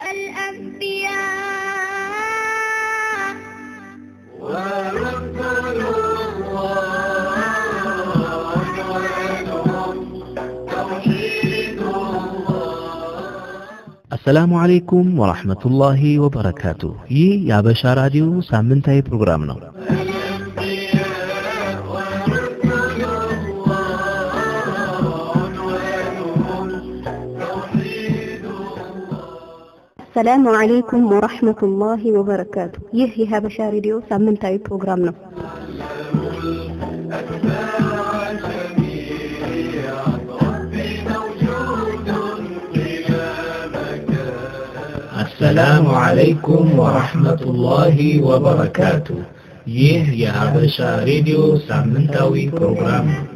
الأنبياء ورسل الله عنوانهم توحيد الله አሰላሙ አለይኩም ወራህመቱላሂ ወበረካቱ። ይህ የአበሻ ራዲዮ ሳምንታዊ ፕሮግራም ነው። ሰላሙ አለይኩም ወራህመቱላሂ ወበረካቱ። ይህ የሀበሻ ሬዲዮ ሳምንታዊ ፕሮግራም ነው። አሰላሙ አለይኩም ወራህመቱላሂ ወበረካቱ። ይህ የሀበሻ ሬዲዮ ሳምንታዊ ፕሮግራም ነው።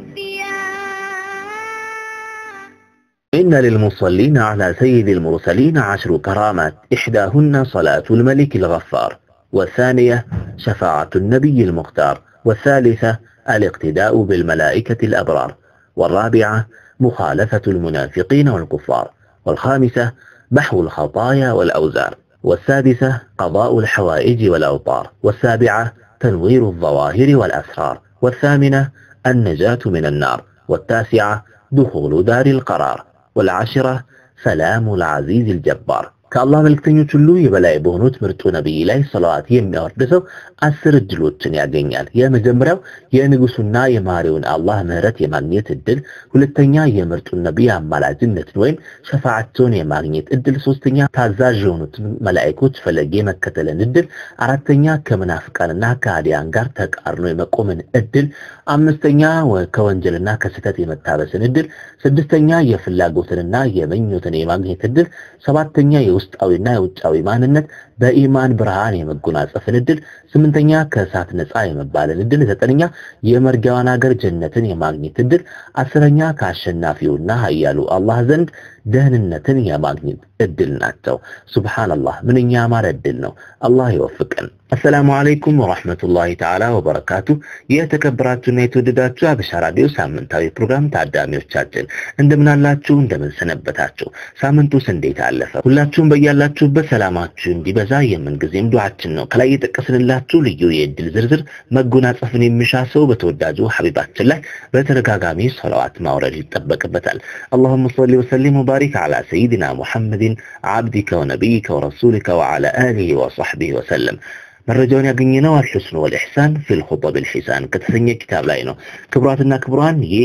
إن للمصلين على سيد المرسلين عشر كرامات إحداهن صلاة الملك الغفار والثانية شفاعة النبي المختار والثالثة الاقتداء بالملائكة الأبرار والرابعة مخالفة المنافقين والكفار والخامسة محو الخطايا والأوزار والسادسة قضاء الحوائج والأوطار والسابعة تنوير الظواهر والأسرار والثامنة النجاة من النار والتاسعة دخول دار القرار والعاشرة سلام العزيز الجبار ከአላህ መልክተኞች ሁሉ የበላይ በሆኑት ምርጡ ነቢይ ላይ ሰለዋት የሚያወርድ ሰው አስር እድሎችን ያገኛል። የመጀመሪያው የንጉሱና የማሪውን አላህ ምህረት የማግኘት እድል፣ ሁለተኛ የምርጡን ነቢይ አማላጅነትን ወይም ሸፋዓቸውን የማግኘት እድል፣ ሶስተኛ ታዛዥ የሆኑትን መላእክቶች ፈለግ የመከተልን እድል፣ አራተኛ ከመናፍቃንና ከሃዲያን ጋር ተቃርኖ የመቆምን እድል፣ አምስተኛ ወ- ከወንጀልና ከስህተት የመታበስን እድል፣ ስድስተኛ የፍላጎትንና የመኞትን የማግኘት እድል፣ ሰባተኛ የውስጣዊና የውጫዊ ማንነት በኢማን ብርሃን የመጎናጸፍን እድል፣ ስምንተኛ ከእሳት ነፃ የመባልን እድል፣ ዘጠነኛ የመርጊያዋን ሀገር ጀነትን የማግኘት እድል፣ አስረኛ ከአሸናፊውና ኃያሉ አላህ ዘንድ ደህንነትን የማግኘት እድል ናቸው። ሱብሃንአላህ ምንኛ ያማረ እድል ነው። አላህ ይወፍቀን። አሰላሙ አለይኩም ወራህመቱላሂ ተዓላ ወበረካቱ። የተከበራችሁና የተወደዳችሁ አበሻ ራዲዮ ሳምንታዊ ፕሮግራም ታዳሚዎቻችን እንደምን አላችሁ? እንደምን ሰነበታችሁ? ሳምንቱስ እንዴት አለፈ? ሁላችሁም በያላችሁበት ሰላማችሁ እንዲበዛ የምንጊዜም ዱዓችን ነው። ከላይ የጠቀስንላችሁ ልዩ የእድል ዝርዝር መጎናጸፍን የሚሻ ሰው በተወዳጁ ሐቢባችን ላይ በተደጋጋሚ ሰለዋት ማውረድ ይጠበቅበታል። اللهم صل وسلم وبارك على سيدنا محمد عبدك ونبيك ورسولك وعلى آله وصحبه وسلم መረጃውን ያገኘነው አልሑስን ወልኢሕሳን ፊል ኹጠብ ልሒሳን ከተሰኘ ኪታብ ላይ ነው። ክቡራትና ክቡራን ይህ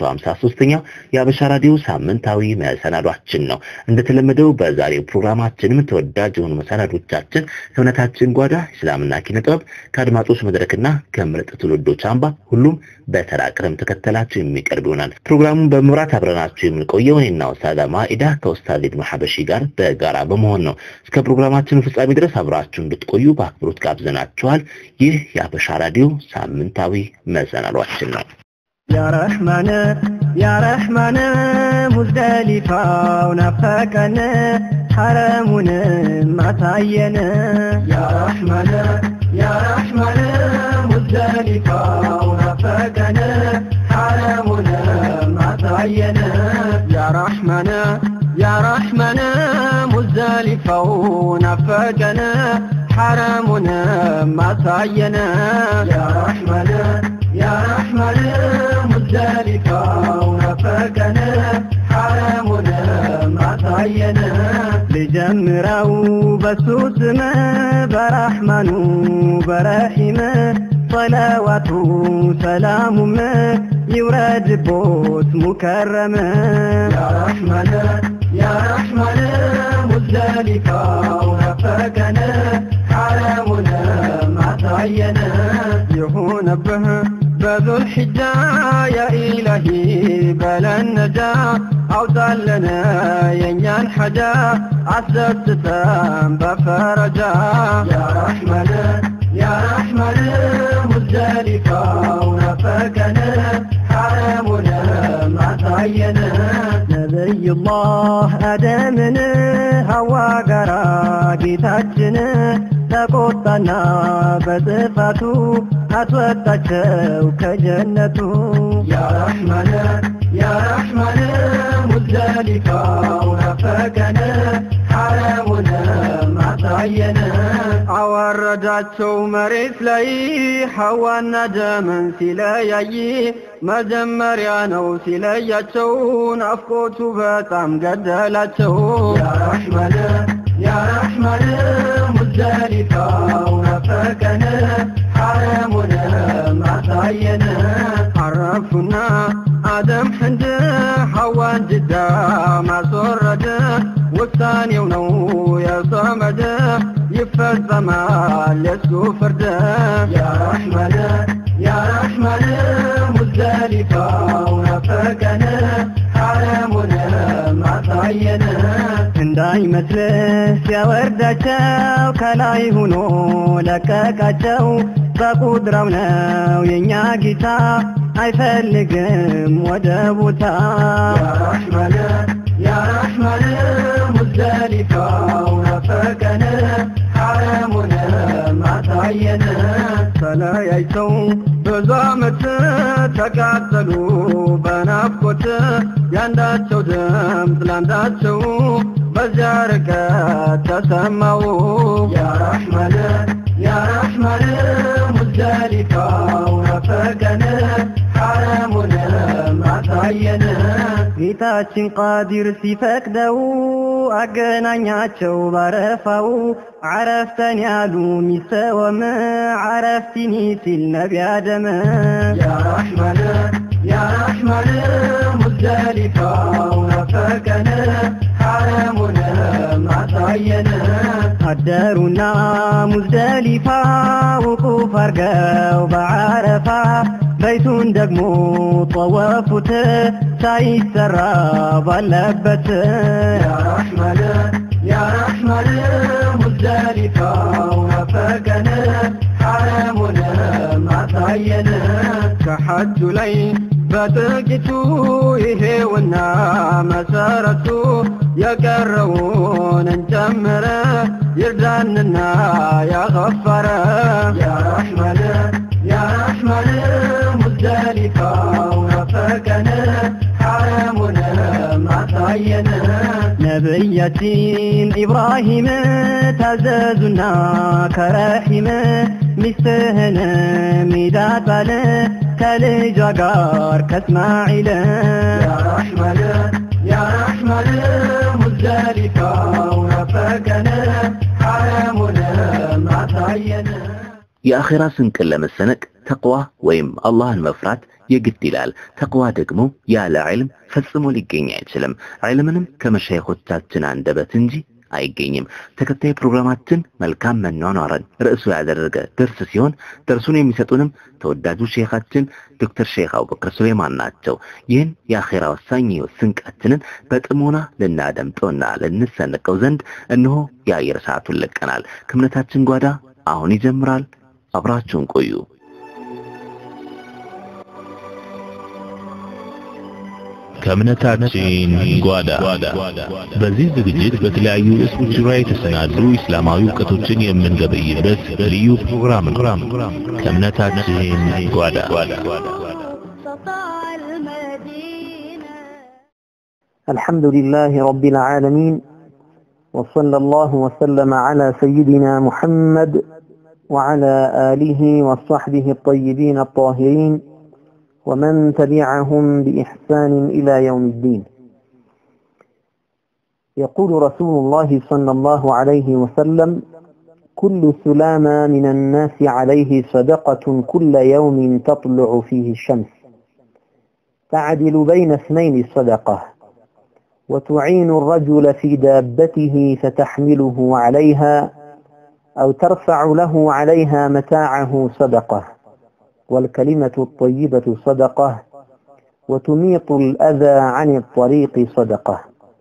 153ኛው የአበሻ ራዲዮ ሳምንታዊ መሰናዷችን ነው። እንደተለመደው በዛሬው ፕሮግራማችንም ተወዳጅ የሆኑ መሰናዶቻችን ከእምነታችን ጓዳ እስላምና ኪነ ጥበብ ከአድማጮች መድረክና ከምርጥ ትውልዶች አምባ ሁሉም በተራ ቅደም ተከተላቸው የሚቀርብ ይሆናል። ፕሮግራሙን በመምራት አብረናችሁ የምንቆየው እኔና ኡስታዝ ማኢዳ ከኡስታዝ ኢብኑ ሐበሺ ጋር በጋራ በመሆን ነው። እስከ ፕሮግራማችን ፍጻሜ ድረስ አብራችሁ እንድትቆዩ በአክብሮት ጋብዘናችኋል። ይህ የአበሻ ራዲዮ ሳምንታዊ መሰናዷችን ነው። ያ ረሕማን ያ ረሕማን ሙዝደሊፋው ናፈቀን ሐረሙንም አሳየን ያ ረሕማን ያ ረሕማን ሙዝደሊፋው ናፈቀን ሐረሙንም አሳየን ያ ረሕማን ያ ረሕማን ሙዝደሊፋው ናፈቀን ሐረሙንም አሳየን ያ ረሕማን ያ ረሕማን ሙዝደሊፋው ናፈቀን ሐረሙንም አሳየን ልጀምረው በሱ ስም በረሕማኑ በረሒም ሰለዋቱ ሰላሙም ይውረድቦት ሙከረም ያ ረሕማን ያ ረሕማን ሙዝደሊፋው ናፈቀን ሐረሙንም አሳየን ይሁንብህ በዙል ሕጃ ያ ኢላሂ በለን ነጃ አውጣለን የእኛን ሐጃ አስደስተን በፈረጃ ያ ረሕማን ያ ረሕማን ሙዝደሊፋው ናፈቀን ሐረሙንም አሳየን ነቢዩላህ አደምን ሐዋ ጋራ ጌታችን ተቆጣና በጥፋቱ አስወጣቸው ከጀነቱ ያ ረሕማን ያ ረሕማን ሙዝደሊፋው ናፈቀን ሐረሙንም አወረዳቸው መሬት ላይ ሐዋና ደምን ሲለያይ መጀመሪያ ነው ሲለያቸው ናፍቆቱ በጣም ገደላቸው ያ ረሕመን ያ ረሕመን ሙዝደሊፋው ናፈቀን ሐረሙንም አሳየን አረፉና አደም ሕንድ ሐዋን ጅዳ ማስወረድ ውሳኔው ነው የሰመድ ይፈጸማል የሱ ፍርድ ያ ረሕመን ያ ረሕመን ሙዝደሊፋው ናፈቀን ሐረሙንም አሳየን እንዳይመስልህ ሲያወርዳቸው ከላይ ሆኖ ለቀቃቸው በቁድራው ነው የእኛ ጌታ አይፈልግም ወደ ቦታ ያ ረሕመን ያ ረሕመን ሙዝደሊፋው ናፈቀን ሐረሙንም አሳየን ተለያይተው ብዙ ዓመት ተቃጠሉ በናፍቆት ያንዳቸው ድምፅ ላንዳቸው በዚያ ርቀት ተሰማው ያ ረሕመን ያ ረሕመን ሙዝደሊፋው ናፈቀን ሐረሙንም አሳየን ጌታችን ቃዲር ሲፈቅደው አገናኛቸው ባረፋው عرفتني علو ሚሰወም عرفتني ሲል ነቢ አደም ያ ረሕመን ያ ረሕመን ሙዝደሊፋው ናፈቀን ሐረሙንም አሳየን አደሩና ሙዝደሊፋ ውቁፍ አርገው በዓረፋ በይቱን ደግሞ ጠወፉት ሳይሰራ ባለበት ያ ረሕመን ያ ረሕመን ሙዝደሊፋው ናፈቀን ሐረሙንም አሳየን ከሐጁ ላይ በጥቂቱ ይሄውና መሰረቱ የቀረውን እንጨምረ ይርዳንና ያኸፈረ ያ ረሕመን ያ ረሕመን ሙዝደሊፋው ናፈቀን ሐረሙንም አሳየን ነቢያችን ኢብራሂም ታዘዙና ከረሒም ሚስትህን ሚዳጣል ከልጇ ጋር ከእስማዒል ያ ረሕመን ያ ረሕመን ሙዝደሊፋው ናፈቀን ሐረሙንም አሳየን የአኼራ ስንቅን ለመሰነቅ ተቅዋ ወይም አላህን መፍራት የግድ ይላል። ተቅዋ ደግሞ ያለ ዕልም ፈጽሞ ሊገኝ አይችልም። ዕልምንም ከመሻይኾቻችን አንደበት እንጂ አይገኝም። ተከታይ ፕሮግራማችን መልካም መኗኗርን ርዕሱ ያደረገ ደርስ ሲሆን ደርሱን የሚሰጡንም ተወዳጁ ሼኻችን ዶክተር ሼክ አቡበክር ሱሌማን ናቸው። ይህን የአኼራ ወሳኝ ሕይወት ስንቃችንን በጥሞና ልናደምጠውና ልንሰንቀው ዘንድ እነሆ የአየር ሰዓቱን ለቀናል። ከእምነታችን ጓዳ አሁን ይጀምራል። አብራችሁን ቆዩ። ከእምነታችን ጓዳ በዚህ ዝግጅት በተለያዩ ርዕሶች ዙሪያ የተሰናዱ እስላማዊ እውቀቶችን የምንገበይበት ልዩ ፕሮግራም ነው። ከእምነታችን ጓዳ الحمد لله رب العالمين وصلى الله وسلم على سيدنا محمد وعلى آله وصحبه الطيبين الطاهرين ومن تبعهم بإحسان إلى يوم الدين يقول رسول الله صلى الله عليه وسلم كل سلامة من الناس عليه صدقة كل يوم تطلع فيه الشمس تعدل بين اثنين الصدقة وتعين الرجل في دابته فتحمله عليها أو ترفع له عليها متاعه صدقة والكلمة الطيبة صدقة وتميط الأذى عن الطريق صدقة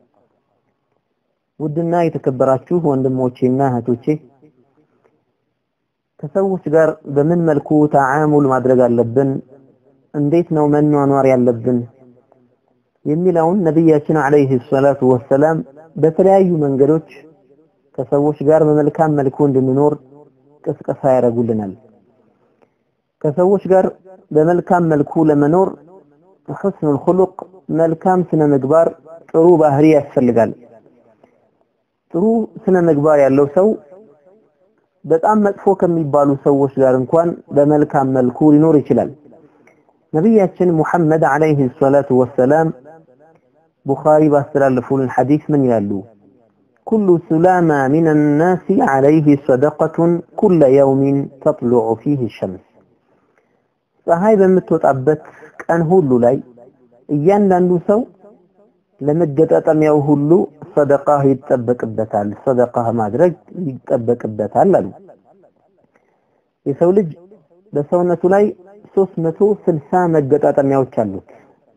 ውድና የተከበራችሁ ወንድሞቼና እህቶቼ ከሰዎች ጋር በምን መልኩ ተዓሙል ማድረግ አለብን፣ እንዴት ነው መኗኗር ያለብን የሚለውን ነቢያችን አለይሂ ሰላቱ ወሰላም በተለያዩ መንገዶች ከሰዎች ጋር በመልካም መልኩ እንድንኖር ቅስቀሳ ያደርጉልናል። ከሰዎች ጋር በመልካም መልኩ ለመኖር ሁስኑል ኹሉቅ መልካም ስነ ምግባር ጥሩ ባህሪ ያስፈልጋል። ጥሩ ስነ ምግባር ያለው ሰው በጣም መጥፎ ከሚባሉ ሰዎች ጋር እንኳን በመልካም መልኩ ሊኖር ይችላል። ነቢያችን ሙሐመድ አለይሂ ሰላቱ ወሰላም ቡኻሪ ባስተላለፉልን ሐዲስ ምን ይላሉ? ኩሉ ሱላማ ሚነ ናሲ አለይህ ሰደቀቱን ኩለ የውሚን ተጥሉዑ ፊህ ሸምስ። ፀሐይ በምትወጣበት ቀን ሁሉ ላይ እያንዳንዱ ሰው ለመገጣጠሚያው ሁሉ ሰደቃ ይጠበቅበታል፣ ሰደቃ ማድረግ ይጠበቅበታል አሉ። የሰው ልጅ በሰውነቱ ላይ 360 መገጣጠሚያዎች አሉት።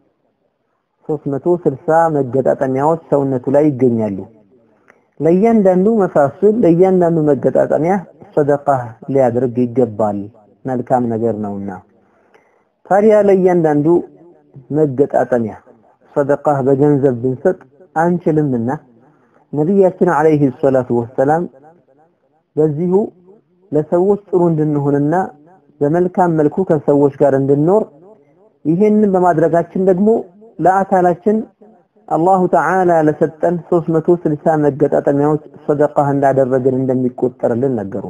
360 መገጣጠሚያዎች ሰውነቱ ላይ ይገኛሉ። ለእያንዳንዱ መፋስል ለእያንዳንዱ መገጣጠሚያ ሰደቃ ሊያደርግ ይገባል፣ መልካም ነገር ነውና። ታዲያ ለእያንዳንዱ መገጣጠሚያ ሰደቃ በገንዘብ ብንሰጥ አንችልምና ነቢያችን አለይሂ ሰላቱ ወሰላም በዚሁ ለሰዎች ጥሩ እንድንሆንና በመልካም መልኩ ከሰዎች ጋር እንድንኖር ይህንን በማድረጋችን ደግሞ ለአካላችን አላሁ ተዓላ ለሰጠን 360 መገጣጠሚያዎች ሰደቃ እንዳደረግን እንደሚቆጠርልን ነገሩ።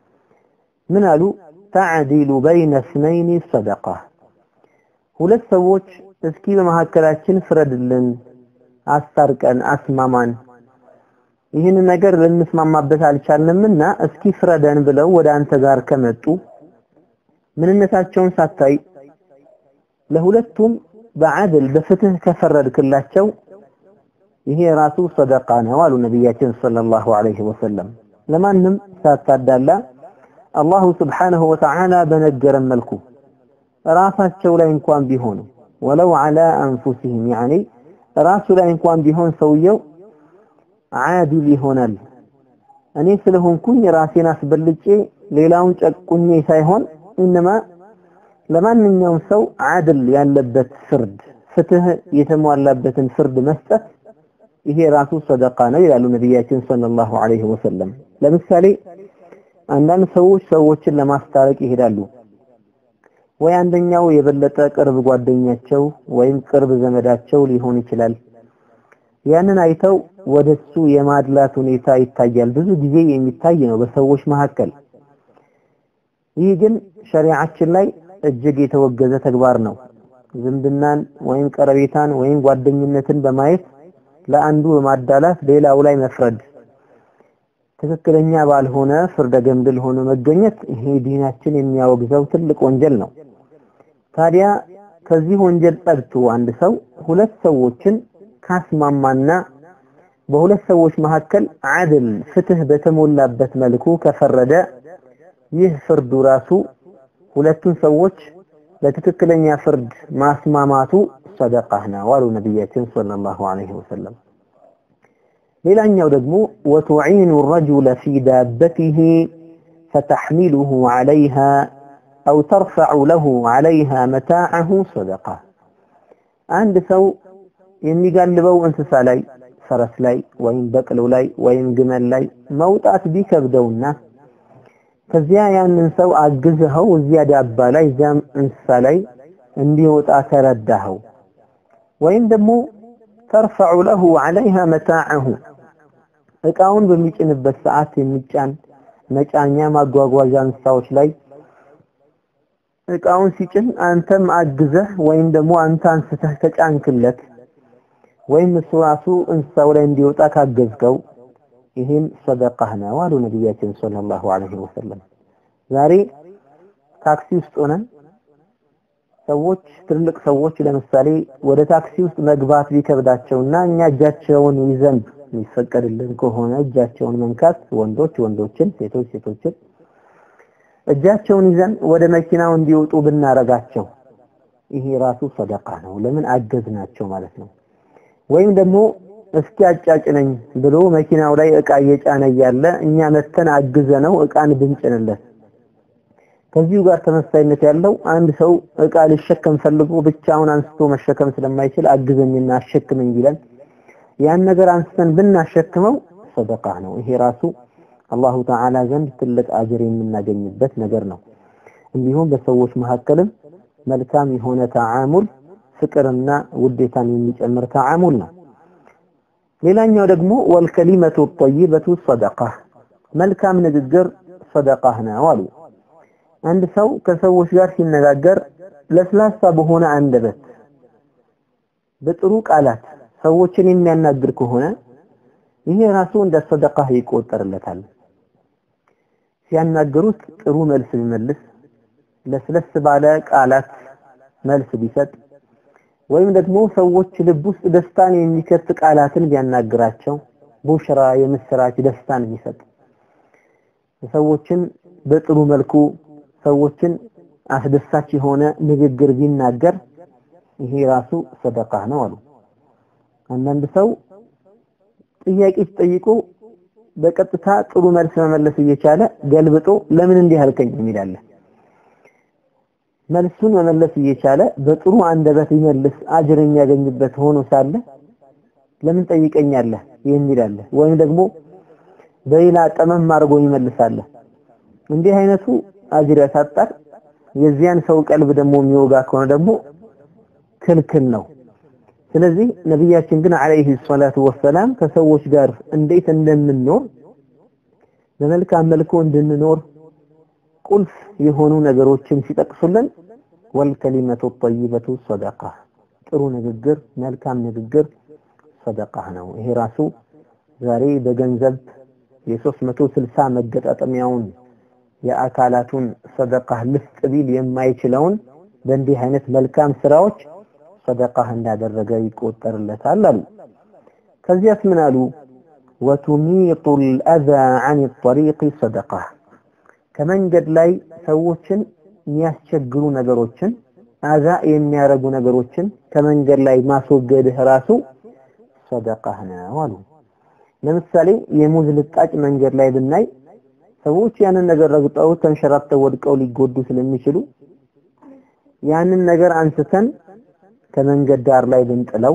ምን አሉ? ተዕዲሉ በይነ እስነይኒ ሰደቃ። ሁለት ሰዎች እስኪ በመካከላችን ፍረድልን፣ አስታርቀን፣ አስማማን ይህን ነገር ልንስማማበት አልቻልንምና እስኪ ፍረደን ብለው ወደ አንተ ጋር ከመጡ ምንነታቸውን ሳታይ ለሁለቱም በዓድል በፍትህ ከፈረድክላቸው ይሄ ራሱ ሰደቃ ነው አሉ ነቢያችን ሰለላሁ ዐለይሂ ወሰለም። ለማንም ሳታዳላ አላሁ ስብሓነሁ ወተዓላ በነገረን መልኩ ራሳቸው ላይ እንኳን ቢሆኑ ወለው ዐላ አንፉሲሂም ያኒ ራሱ ላይ እንኳን ቢሆን ሰውየው ዓዲል ይሆናል። እኔ ስለሆንኩኝ ራሴን አስበልጬ ሌላውን ጨቁኜ ሳይሆን ኢነማ ለማንኛውም ሰው ዓድል ያለበት ፍርድ ፍትህ የተሟላበትን ፍርድ መስጠት ይሄ ራሱ ሰደቃ ነው ይላሉ ነቢያችን ሰለላሁ ዐለይሂ ወሰለም። ለምሳሌ አንዳንድ ሰዎች ሰዎችን ለማስታረቅ ይሄዳሉ። ወይ አንደኛው የበለጠ ቅርብ ጓደኛቸው ወይም ቅርብ ዘመዳቸው ሊሆን ይችላል። ያንን አይተው ወደሱ የማድላት ሁኔታ ይታያል። ብዙ ጊዜ የሚታይ ነው በሰዎች መካከል። ይህ ግን ሸሪዓችን ላይ እጅግ የተወገዘ ተግባር ነው። ዝምድናን ወይም ቀረቤታን ወይም ጓደኝነትን በማየት ለአንዱ በማዳላት ሌላው ላይ መፍረድ ትክክለኛ ባልሆነ ፍርደ ገምድል ሆኖ መገኘት ይሄ ዲናችን የሚያወግዘው ትልቅ ወንጀል ነው። ታዲያ ከዚህ ወንጀል ጸድቶ አንድ ሰው ሁለት ሰዎችን ካስማማና በሁለት ሰዎች መካከል አድል ፍትህ በተሞላበት መልኩ ከፈረደ ይህ ፍርዱ ራሱ ሁለቱን ሰዎች ለትክክለኛ ፍርድ ማስማማቱ ሰደቃ ነው አሉ ነቢያችን ሰለላሁ ዐለይሂ ወሰለም። ሌላኛው ደግሞ ወቱዒኑ ረጁለ ፊ ዳበቲሂ ፈተሕሚሉሁ ዐለይሃ አው ተርፈዑ ለሁ ዐለይሃ መታዐሁ ሰደቃ። አንድ ሰው የሚጋልበው እንስሳ ላይ ፈረስ ላይ ወይም በቅሎ ላይ ወይም ግመል ላይ መውጣት ቢከብደውና ከዚያ ያንን ሰው አግዝኸው እዚያ ዳባ ላይ እዚያም እንስሳ ላይ እንዲወጣ ተረዳኸው ወይም ደግሞ ተርፈዑ ለሁ ዐለይሃ መታዐሁ እቃውን በሚጭንበት ሰዓት የሚጫን መጫኛ ማጓጓዣ እንስሳዎች ላይ እቃውን ሲጭን አንተም አግዘህ ወይም ደግሞ አንተ አንስተህ ተጫንክለት ወይም እሱ ራሱ እንስሳው ላይ እንዲወጣ ካገዝከው ይህም ሰደቃህ ነው አሉ ነቢያችን ሰለላሁ ዐለይሂ ወሰለም። ዛሬ ታክሲ ውስጥ ሆነን ሰዎች ትልልቅ ሰዎች ለምሳሌ ወደ ታክሲ ውስጥ መግባት ቢከብዳቸውና እኛ እጃቸውን ይዘን የሚፈቀድልን ከሆነ እጃቸውን መንካት ወንዶች ወንዶችን፣ ሴቶች ሴቶችን እጃቸውን ይዘን ወደ መኪናው እንዲወጡ ብናረጋቸው ይሄ ራሱ ሰደቃ ነው። ለምን አገዝናቸው ማለት ነው። ወይም ደግሞ እስኪ አጫጭነኝ ብሎ መኪናው ላይ እቃ እየጫነ እያለ እኛ መተን አግዘነው እቃን ብንጭንለት ከዚሁ ጋር ተመሳይነት ያለው አንድ ሰው እቃ ሊሸከም ፈልጎ ብቻውን አንስቶ መሸከም ስለማይችል አግዘኝና አሸክመኝ ቢለን ያን ነገር አንስተን ብናሸክመው ሰደቃ ነው። ይሄ ራሱ አላሁ ተዓላ ዘንድ ትልቅ አጅር የምናገኝበት ነገር ነው። እንዲሁም በሰዎች መካከልም መልካም የሆነ ተዓሙል ፍቅርና ውዴታን የሚጨምር ተዓሙል ነው። ሌላኛው ደግሞ ወልከሊመቱ ጠይበቱ ሰደቃ መልካም ንግግር ሰደቃህ ነው አሉ። አንድ ሰው ከሰዎች ጋር ሲነጋገር ለስላሳ በሆነ አንደበት በጥሩ ቃላት ሰዎችን የሚያናግር ከሆነ ይሄ ራሱ እንደ ሰደቃህ ይቆጠርለታል። ሲያናገሩት ጥሩ መልስ ቢመልስ፣ ለስለስ ባለ ቃላት መልስ ቢሰጥ ወይም ደግሞ ሰዎች ልብ ውስጥ ደስታን የሚከት ቃላትን ቢያናግራቸው ቡሽራ የምስራች ደስታን የሚሰጥ ሰዎችን በጥሩ መልኩ ሰዎችን አስደሳች የሆነ ንግግር ቢናገር ይሄ ራሱ ሰደቃ ነው አሉ። አንዳንድ ሰው ጥያቄ ሲጠይቁ በቀጥታ ጥሩ መልስ መመለስ እየቻለ ገልብጦ ለምን እንዲህ አልከኝ የሚላለ መልሱን መመለስ እየቻለ በጥሩ አንደበት ይመልስ አጅር የሚያገኝበት ሆኖ ሳለ ለምን ጠይቀኛለህ የሚላለ ወይም ደግሞ በሌላ ጠመም አድርጎ ይመልሳል። እንዲህ አይነቱ አጅር ያሳጣል። የዚያን ሰው ቀልብ ደግሞ የሚወጋ ከሆነ ደግሞ ክልክል ነው። ስለዚህ ነቢያችን ግን አለይሂ ሰላቱ ወሰላም ከሰዎች ጋር እንዴት እንደምንኖር በመልካም መልኩ እንድንኖር ቁልፍ የሆኑ ነገሮችን ሲጠቅሱልን ወልከሊመቱ ጠይበቱ ሰደቃ፣ ጥሩ ንግግር፣ መልካም ንግግር ሰደቃ ነው። ይሄ ራሱ ዛሬ በገንዘብ የ360 መገጣጠሚያውን የአካላቱን ሰደቃ ልስጥ ቢል የማይችለውን በእንዲህ አይነት መልካም ስራዎች ሰደቃ እንዳደረገ ይቆጠርለታል አሉ። ከዚያስ ምን አሉ? ወቱሚጡ ልአዛ አን ጠሪቅ ሰደቃ ከመንገድ ላይ ሰዎችን የሚያስቸግሩ ነገሮችን አዛ የሚያረጉ ነገሮችን ከመንገድ ላይ ማስወገድህ ራሱ ሰደቃህ ነው አሉ። ለምሳሌ የሙዝ ልጣጭ መንገድ ላይ ብናይ ሰዎች ያንን ነገር ረግጠው ተንሸራተው ወድቀው ሊጎዱ ስለሚችሉ ያንን ነገር አንስተን ከመንገድ ዳር ላይ ብንጥለው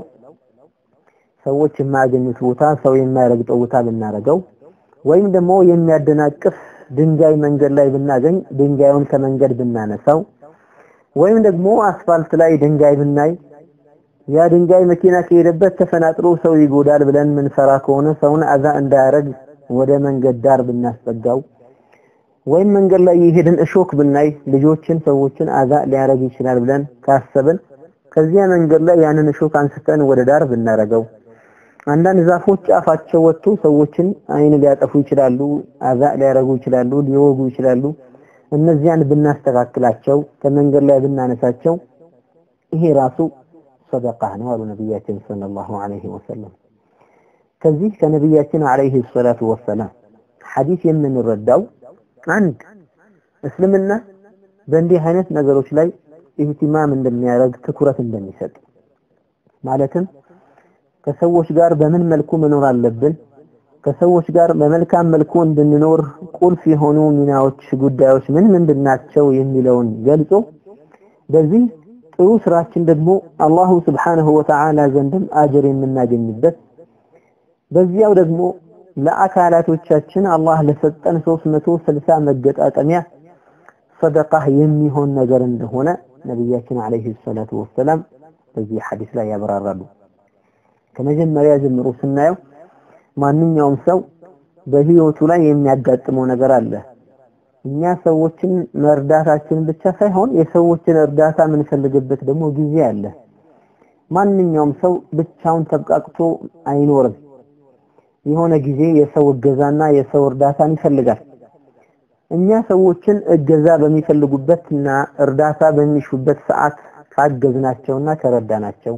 ሰዎች የማያገኙት ቦታ ሰው የማይረግጠው ቦታ ብናረገው ወይም ደግሞ የሚያደናቅፍ ድንጋይ መንገድ ላይ ብናገኝ ድንጋዩን ከመንገድ ብናነሳው ወይም ደግሞ አስፋልት ላይ ድንጋይ ብናይ ያ ድንጋይ መኪና ከሄደበት ተፈናጥሮ ሰው ይጎዳል ብለን ምንፈራ ከሆነ ሰውን አዛ እንዳያረግ ወደ መንገድ ዳር ብናስጠጋው ወይም መንገድ ላይ የሄድን እሾክ ብናይ ልጆችን ሰዎችን አዛ ሊያረግ ይችላል ብለን ካሰብን ከዚያ መንገድ ላይ ያንን እሾክ አንስተን ወደ ዳር ብናረገው አንዳንድ ዛፎች ጫፋቸው ወጥቶ ሰዎችን አይን ሊያጠፉ ይችላሉ፣ አዛ ሊያረጉ ይችላሉ፣ ሊወጉ ይችላሉ። እነዚያን ብናስተካክላቸው ከመንገድ ላይ ብናነሳቸው ይሄ ራሱ ሰደቃ ነው አሉ ነቢያችን ሰለላሁ ዐለይሂ ወሰለም። ከዚህ ከነቢያችን ዐለይሂ ሰላቱ ወሰላም ሐዲስ የምንረዳው አንድ እስልምና በእንዲህ አይነት ነገሮች ላይ ኢህቲማም እንደሚያደርግ ትኩረት እንደሚሰጥ ማለትም ከሰዎች ጋር በምን መልኩ መኖር አለብን፣ ከሰዎች ጋር በመልካም መልኩ እንድንኖር ቁልፍ የሆኑ ሚናዎች፣ ጉዳዮች ምን ምንድናቸው የሚለውን ገልጾ በዚህ ጥሩ ስራችን ደግሞ አላሁ ስብሓነሁ ወተዓላ ዘንድም አጅር የምናገኝበት በዚያው ደግሞ ለአካላቶቻችን አላህ ለሰጠን 360 መገጣጠሚያ ሰደቃህ የሚሆን ነገር እንደሆነ ነቢያችን አለይሂ ሰላቱ ወሰላም በዚህ ሐዲስ ላይ ያብራራሉ። ከመጀመሪያ ጀምሮ ስናየው ማንኛውም ሰው በህይወቱ ላይ የሚያጋጥመው ነገር አለ። እኛ ሰዎችን መርዳታችን ብቻ ሳይሆን የሰዎችን እርዳታ የምንፈልግበት ደግሞ ጊዜ አለ። ማንኛውም ሰው ብቻውን ተብቃቅቶ አይኖርም። የሆነ ጊዜ የሰው እገዛና የሰው እርዳታን ይፈልጋል። እኛ ሰዎችን እገዛ በሚፈልጉበትና እርዳታ በሚሹበት ሰዓት ካገዝናቸውና ከረዳናቸው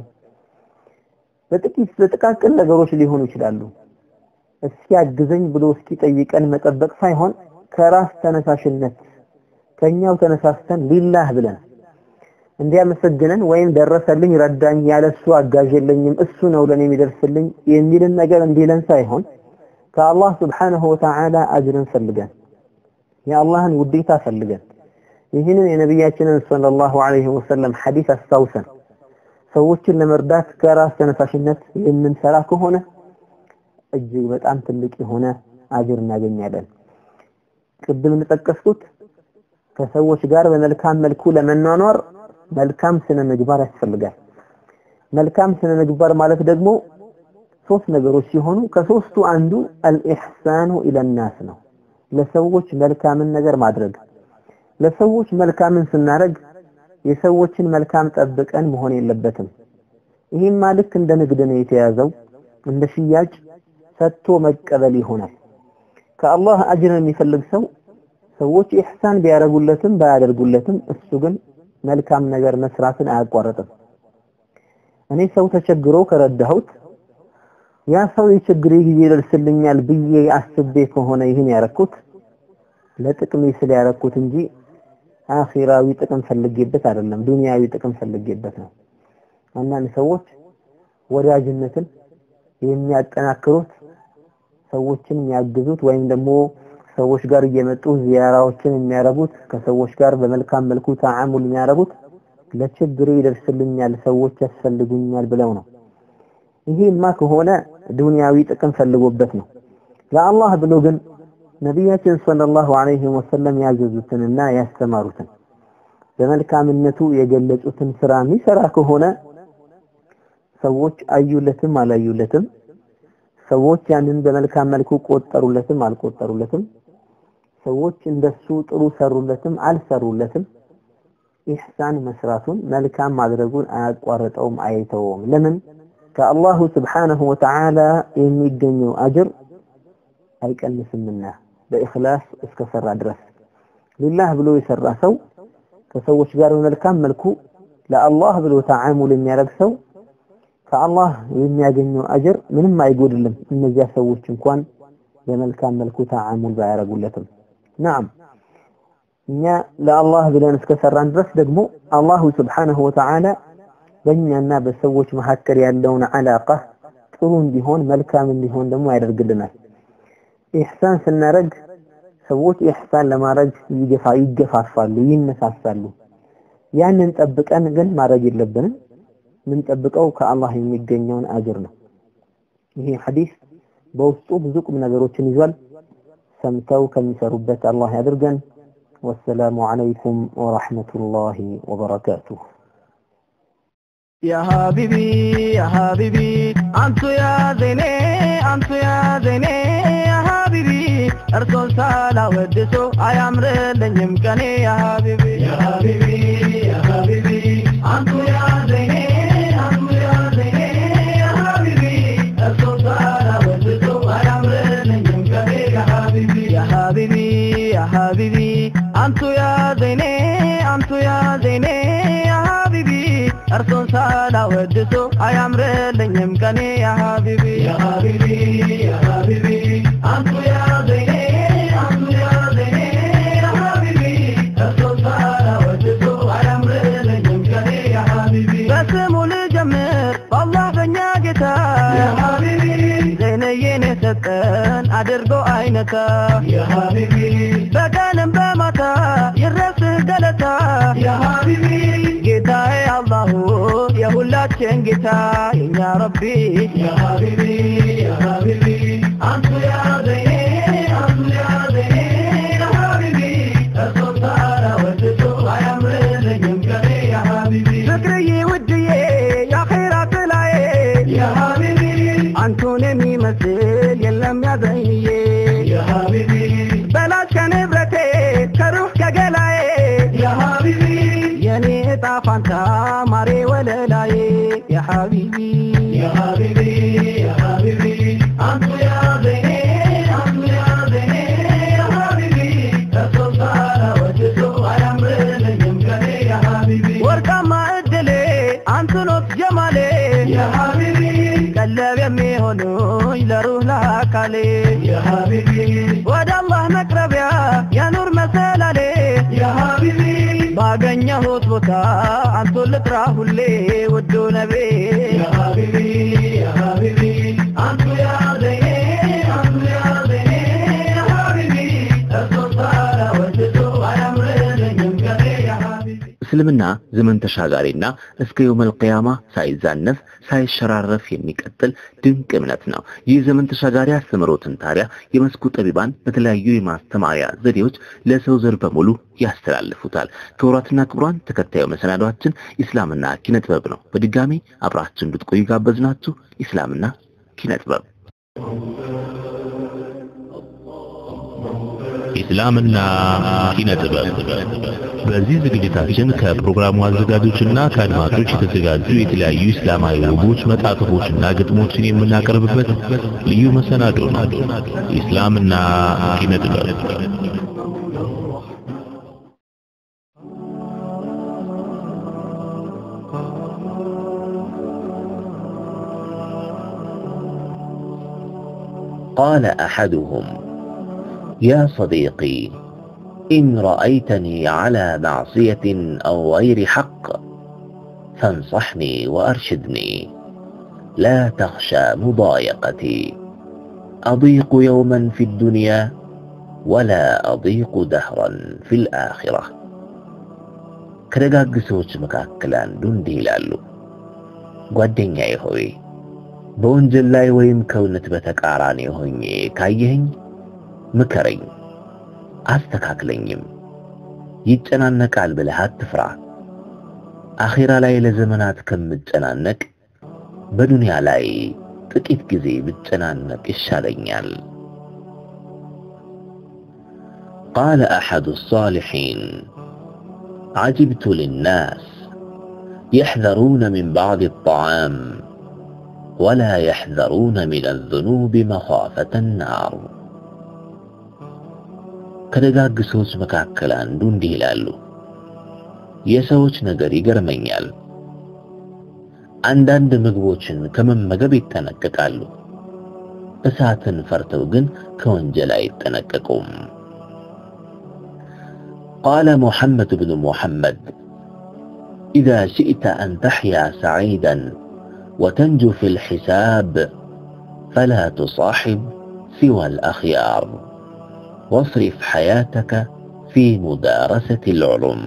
በጥቂት በጥቃቅን ነገሮች ሊሆኑ ይችላሉ። እስኪ አግዘኝ ብሎ እስኪ ጠይቀን መጠበቅ ሳይሆን ከራስ ተነሳሽነት ከኛው ተነሳስተን ሊላህ ብለን እንዲያመሰግነን ወይም ደረሰልኝ ረዳኝ ያለሱ አጋዥ የለኝም እሱ ነው ለኔ የሚደርስልኝ የሚልን ነገር እንዲለን ሳይሆን ከአላህ ስብሓነሁ ወተዓላ አጅርን ፈልገን የአላህን ውዴታ ፈልገን ይህንን የነቢያችንን ሰለላሁ ዐለይሂ ወሰለም ሐዲስ አስታውሰን ሰዎችን ለመርዳት ከራስ ተነሳሽነት የምንሰራ ከሆነ እጅግ በጣም ትልቅ የሆነ አጅር እናገኛለን። ቅድም እንደጠቀስኩት ከሰዎች ጋር በመልካም መልኩ ለመኗኗር መልካም ስነ ምግባር ያስፈልጋል። መልካም ስነ ምግባር ማለት ደግሞ ሶስት ነገሮች ሲሆኑ ከሶስቱ አንዱ አልኢሕሳኑ ኢለናስ ነው። ለሰዎች መልካምን ነገር ማድረግ ለሰዎች መልካምን ስናደርግ የሰዎችን መልካም ጠብቀን መሆን የለበትም ይህማ ልክ እንደ ንግድ ነው የተያዘው እንደ ሽያጭ ሰጥቶ መቀበል ይሆናል ከአላህ አጅርን የሚፈልግ ሰው ሰዎች ኢህሳን ቢያደርጉለትም ባያደርጉለትም እሱ ግን መልካም ነገር መስራትን አያቋርጥም እኔ ሰው ተቸግሮ ከረዳሁት ያ ሰው የችግሬ ጊዜ ይደርስልኛል ብዬ አስቤ ከሆነ ይህን ያረኩት ለጥቅሜ ስለ ያረኩት እንጂ አኺራዊ ጥቅም ፈልጌበት አይደለም ዱንያዊ ጥቅም ፈልጌበት ነው አንዳንድ ሰዎች ወዳጅነትን የሚያጠናክሩት ሰዎችን የሚያግዙት ወይም ደግሞ ሰዎች ጋር እየመጡ ዚያራዎችን የሚያረጉት ከሰዎች ጋር በመልካም መልኩ ተዓሙል የሚያረጉት ለችግሬ ይደርስልኛል ሰዎች ያስፈልጉኛል ብለው ነው ይሄማ ከሆነ ዱንያዊ ጥቅም ፈልጎበት ነው ለአላህ ብሎ ግን ነቢያችን ሰለላሁ ዐለይሂ ወሰለም ያዘዙትንና ያስተማሩትን በመልካምነቱ የገለጹትን ስራ የሚሰራ ከሆነ ሰዎች አዩለትም አላዩለትም ሰዎች ያንን በመልካም መልኩ ቆጠሩለትም አልቆጠሩለትም ሰዎች እንደሱ ጥሩ ሰሩለትም አልሰሩለትም ኢህሳን መስራቱን መልካም ማድረጉን አያቋርጠውም አይተውም ለምን ከአላሁ ስብሓነሁ ወተዓላ የሚገኘው አጅር አይቀንስምና በኢኽላስ እስከሰራ ድረስ ሊላህ ብሎ የሰራ ሰው ከሰዎች ጋር በመልካም መልኩ ለአላህ ብሎ ተዓሙል የሚያደርግ ሰው ከአላህ የሚያገኘው አጅር ምንም አይጎድልም እነዚያ ሰዎች እንኳን በመልካም መልኩ ተዓሙል ባያረጉለትም ናም እኛ ለአላህ ብለን እስከሰራን ድረስ ደግሞ አላሁ ስብሓነሁ ወተዓላ በእኛና በሰዎች መካከል ያለውን አላቃ ጥሩ እንዲሆን መልካም እንዲሆን ደግሞ ያደርግልናል ኢህሳን ስናረግ ሰዎች ኢህሳን ለማድረግ ይገፋ ይገፋፋሉ ይነሳሳሉ ያንን ጠብቀን ግን ማድረግ የለብንም የምንጠብቀው ከአላህ የሚገኘውን አጅር ነው ይሄ ሐዲስ በውስጡ ብዙ ቁም ነገሮችን ይዟል ሰምተው ከሚሰሩበት አላህ ያድርገን ወሰላሙ አለይኩም ወራህመቱላሂ ወበረካቱሁ يا حبيبي يا حبيبي أنت يا زيني أنت يا زيني يا حبيبي أرسل سالا ودسو أيامر لنيم كني يا حبيبي يا حبيبي يا حبيبي أنت يا زيني أنت يا زيني يا حبيبي أرسل سالا ودسو أيامر لنيم كني يا حبيبي يا حبيبي يا حبيبي أنت يا زيني أنت يا زيني يا حبيبي እርሱን ሳላወድሱ አያምርልኝም ቀኔ ያ ሀቢቢ ያ ሀቢቢ ያ ሀቢቢ አንቱ ያ ዘይኔ አንቱ ያ ዘይኔ ያ ሀቢቢ እርሱን ሳላወድሱ አያምርልኝም ቀኔ ያ ሀቢቢ በስሙ ልጀምር በአላህ በእኛ ጌታ ያ ሀቢቢ ዘይነዬን የሰጠን አድርጎ አይነታ ያ ሀቢቢ በቀንም በማታ ይረስህ ገለታ ያ ሀቢቢ ጌታዬ አላሁ የሁላችን ጌታ የኛ ረቢ ያ ሀቢቢ ያ ሀቢቢ አንቱ ያ ዘይኔ አንቱ ያ ዘይኔ ያ ሀቢቢ እርሶ ታራ ወድሶ አያምርልኝም ቀኔ ያ ሀቢቢ ፍቅርዬ ውድዬ የአኼራ ጥላዬ ያ ሀቢቢ አንቱን የሚመስል የለም ያዘኝዬ ያ ሀቢቢ በላሽ ከንብረቴ ከሩህ ከገላዬ ያ ሀቢቢ የኔ እጣ ፋንታ ማሬ ወለላዬ ያ ሀቢቢ ያ ሀቢቢ ያ ሀቢቢ አንቱ ያ ዘይኔ አንቱ ያ ዘይኔ ያ ሀቢቢ እርሶ ሳላ ወድሶ አያምርልኝም ቀኔ ያ ሀቢቢ ወርቃማ እድሌ አንቱኖት ጀማሌ ያ ሀቢቢ ቀለብ የሚሆኑኝ ለሩህ ለአካሌ ያ ሀቢቢ ወደ አላህ መቅረቢያ የኑር መሰላሌ ያ ሀቢቢ ባገኘሁት ቦታ አንቱን ልጥራ ሁሌ ውዱ ነቤ ያ ሀቢቢ ያ ሀቢቢ አንቱ ያ ዘይኔ አንቱ ያ ዘይኔ ያ ሀቢቢ እርሶ ሳላ ወድሶ አያምርልኝም ቀኔ ያ ሀቢቢ እስልምና ዘመን ተሻጋሪና እስከ የውመል ቂያማ ሳይዛነፍ ሳይሸራረፍ የሚቀጥል ድንቅ እምነት ነው። ይህ ዘመን ተሻጋሪ አስተምሮትን ታዲያ የመስኩ ጠቢባን በተለያዩ የማስተማሪያ ዘዴዎች ለሰው ዘር በሙሉ ያስተላልፉታል። ክቡራትና ክቡራን ተከታዩ መሰናዷችን ኢስላምና ኪነ ጥበብ ነው። በድጋሚ አብራችን እንድትቆዩ ጋበዝናችሁ። ኢስላምና ኪነ ጥበብ ኢስላምና ኪነ ጥበብ። በዚህ ዝግጅታችን ከፕሮግራሙ አዘጋጆችና ከአድማጮች የተዘጋጁ የተለያዩ ኢስላማዊ ውቦች መጣጥፎችና ግጥሞችን የምናቀርብበት ልዩ መሰናዶ ነው። ኢስላምና ኪነ ጥበብ قال أحدهم يا صديقي إن رأيتني على معصية أو غير حق فانصحني وأرشدني لا تخشى مضايقتي أضيق يوما في الدنيا ولا أضيق دهرا في الآخرة ከደጋግ ሰዎች መካከል አንዱ እንዲህ ይላሉ፣ ጓደኛዬ ሆይ በወንጀል ላይ ወይም ከእውነት በተቃራኒ ሆኜ ካየኸኝ ምከረኝ፣ አስተካክለኝም። ይጨናነቃል ብለህ አትፍራ። አኼራ ላይ ለዘመናት ከምጨናነቅ በዱንያ ላይ ጥቂት ጊዜ ብጨናነቅ ይሻለኛል። ቃለ አሐዱ الصالحين عجبت للناس يحذرون من بعض الطعام ولا يحذرون من الذنوب مخافة النار ከደጋግ ሰዎች መካከል አንዱ እንዲህ ይላሉ፣ የሰዎች ነገር ይገርመኛል። አንዳንድ ምግቦችን ከመመገብ ይጠነቀቃሉ፣ እሳትን ፈርተው ግን ከወንጀል አይጠነቀቁም። قال محمد بن محمد إذا شئت أن تحيا سعيدا وتنجو في الحساب فلا تصاحب سوى الأخيار واصرف حياتك في مدارسة العلوم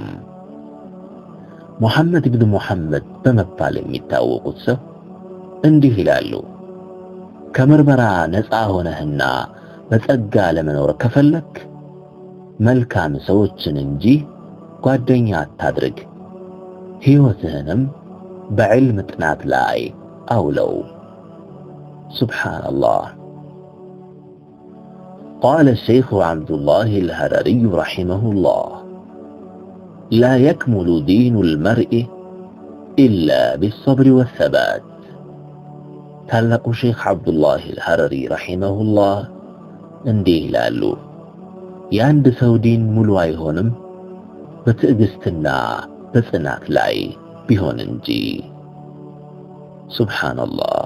محمد بن محمد በመባል የሚታወቁት ሰው እንዲህ ይላሉ ከምርመራ ነፃ ሆነህና በጸጋ ለመኖር ከፈለክ መልካም ሰዎችን እንጂ ጓደኛ አታድርግ ሕይወትህንም በዕልም ጥናት ላይ أولو سبحان الله قال الشيخ عبد الله الهرري رحمه الله لا يكمل دين المرء إلا بالصبر والثبات ታላቁ ሼክ አብዱላህ አልሐረሪ ረሂመሁላህ እንዲህ ይላሉ፣ የአንድ ሰው ዲን ሙሉ አይሆንም በትዕግስትና በጽናት ላይ ቢሆን እንጂ። ሱብሓነላህ።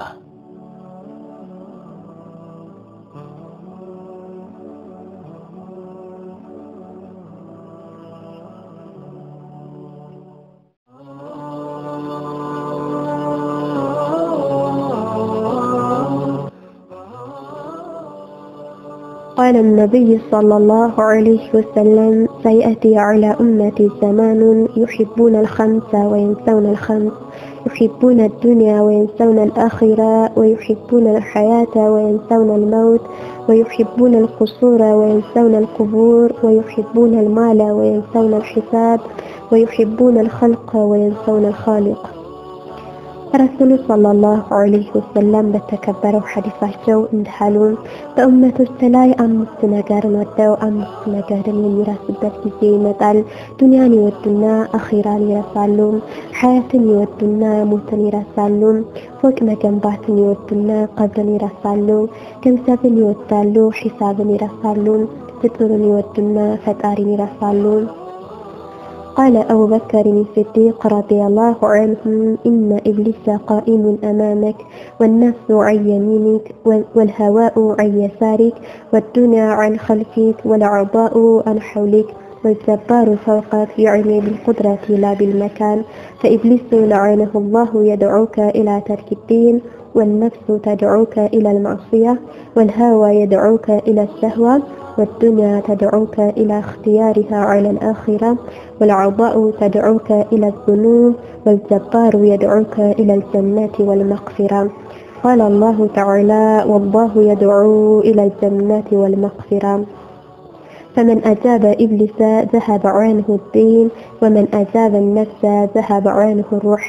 قال النبي صلى الله عليه وسلم سيأتي على أمتي زمان يحبون الخمس وينسون الخمس يحبون الدنيا وينسون الآخرة ويحبون الحياة وينسون الموت ويحبون القصور وينسون القبور ويحبون المال وينسون الحساب ويحبون الخلق وينسون الخالق ረሱሉ ሰለላሁ ዐለይሂ ወሰለም በተከበረው ሐዲሳቸው እንዳሉ በእመቶች ላይ አምስት ነገርን ወደው አምስት ነገርን የሚረሱበት ጊዜ ይመጣል። ዱንያን ይወዱና አኺራን ይረሳሉ። ሐያትን ይወዱና ሞትን ይረሳሉ። ፎቅ መገንባትን ይወዱና ቀብርን ይረሳሉ። ገንዘብን ይወዳሉ፣ ሒሳብን ይረሳሉ። ፍጡርን ይወዱና ፈጣሪን ይረሳሉ። قال أبو بكر الصديق رضي الله عنه إن إبليس قائم أمامك والنفس عن يمينك والهواء عن يسارك والدنيا عن خلفك والأعضاء عن حولك والجبار فوقك يعني بالقدرة لا بالمكان فإبليس لعنه الله يدعوك إلى ترك الدين والنفس تدعوك إلى المعصية والهوى يدعوك إلى الشهوة والدنيا تدعوك إلى اختيارها على الآخرة والأعضاء تدعوك إلى الذنوب والجبار يدعوك إلى الجنة والمغفرة قال الله تعالى والله يدعو إلى الجنة والمغفرة فمن أجاب إبليس ذهب عنه الدين ومن أجاب النفس ذهب عنه الروح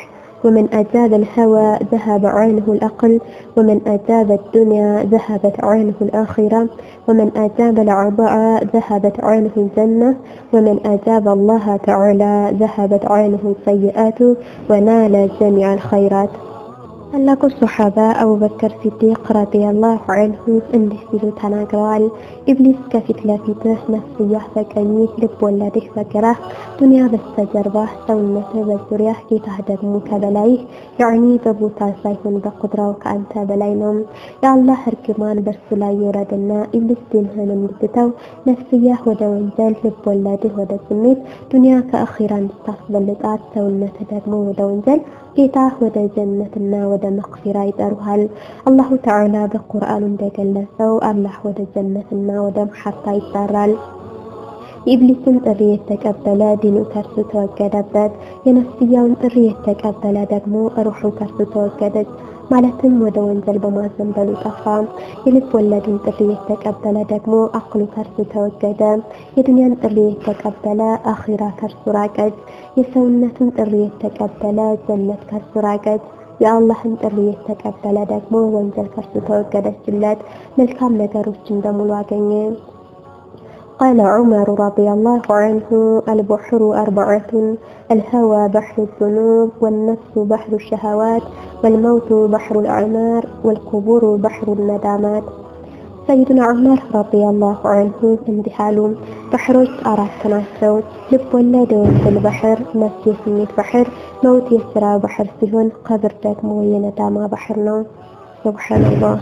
ومن أجاب الهوى ذهب عنه الأقل ومن أجاب الدنيا ذهبت عنه الآخرة ومن أجاب العطاء ذهبت عنه الجنة ومن أجاب الله تعالى ذهبت عنه السيئات ونال جميع الخيرات ታላቁ ሶሓባ አቡበከር ሲዲቅ ረዲየላሁ አንሁ እንዲህ ሲሉ ተናግረዋል። ኢብሊስ ከፊት ለፊትህ፣ ነፍስያህ በቀኝህ፣ ልብ ወለድህ በግራህ፣ ዱንያ በስተጀርባህ፣ ሰውነትህ በዙሪያህ፣ ጌታህ ደግሞ ከበላይህ፣ ያዕኒ በቦታ ሳይሆን በቁድራው ከአንተ በላይ ነው። የአላህ እርግማን በእርሱ ላይ ይውረድና ኢብሊስ ዲንህን እንድትተው፣ ነፍስያህ ወደ ወንጀል፣ ልብ ወለድህ ወደ ስሜት፣ ዱንያ ከአኺራ እንድታስበልጣት፣ ሰውነትህ ደግሞ ወደ ወንጀል ጌታ ወደ ጀነትና ወደ መግፊራ ይጠሩሃል። አላሁ ተዓላ በቁርአኑ እንደገለጸው አላህ ወደ ጀነትና ወደ መሐታ ይጠራል። የኢብሊስን ጥሪ የተቀበለ ዲኑ ከርሱ ተወገደበት። የነፍስያውን ጥሪ የተቀበለ ደግሞ ሩሑ ከርሱ ተወገደች። ማለትም ወደ ወንጀል በማዘንበሉ ጠፋ። የልብ ወለድን ጥሪ የተቀበለ ደግሞ አክሉ ከርሱ ተወገደ። የዱንያን ጥሪ የተቀበለ አኺራ ከርሱ ራቀች። የሰውነትን ጥሪ የተቀበለ ጀነት ከርሱ ራቀች። የአላህን ጥሪ የተቀበለ ደግሞ ወንጀል ከርሱ ተወገደችለት። መልካም ነገሮችን በሙሉ አገኘ። قال عمر رضي الله عنه البحر أربعة الهوى بحر الذنوب والنفس بحر الشهوات والموت بحر الأعمار والقبور بحر الندامات ሰይዱና ዑመር ረዲየላሁ አንሁ እንዲህ አሉ። ባህሮች አራት ናቸው። ልብ ወለድ የወንጀል ባህር፣ ነፍስ የስሜት ባህር፣ መውት የስራ ባህር ሲሆን ቀብር ደግሞ የነዳማ ባህር ነው። ሱብሃንአላህ።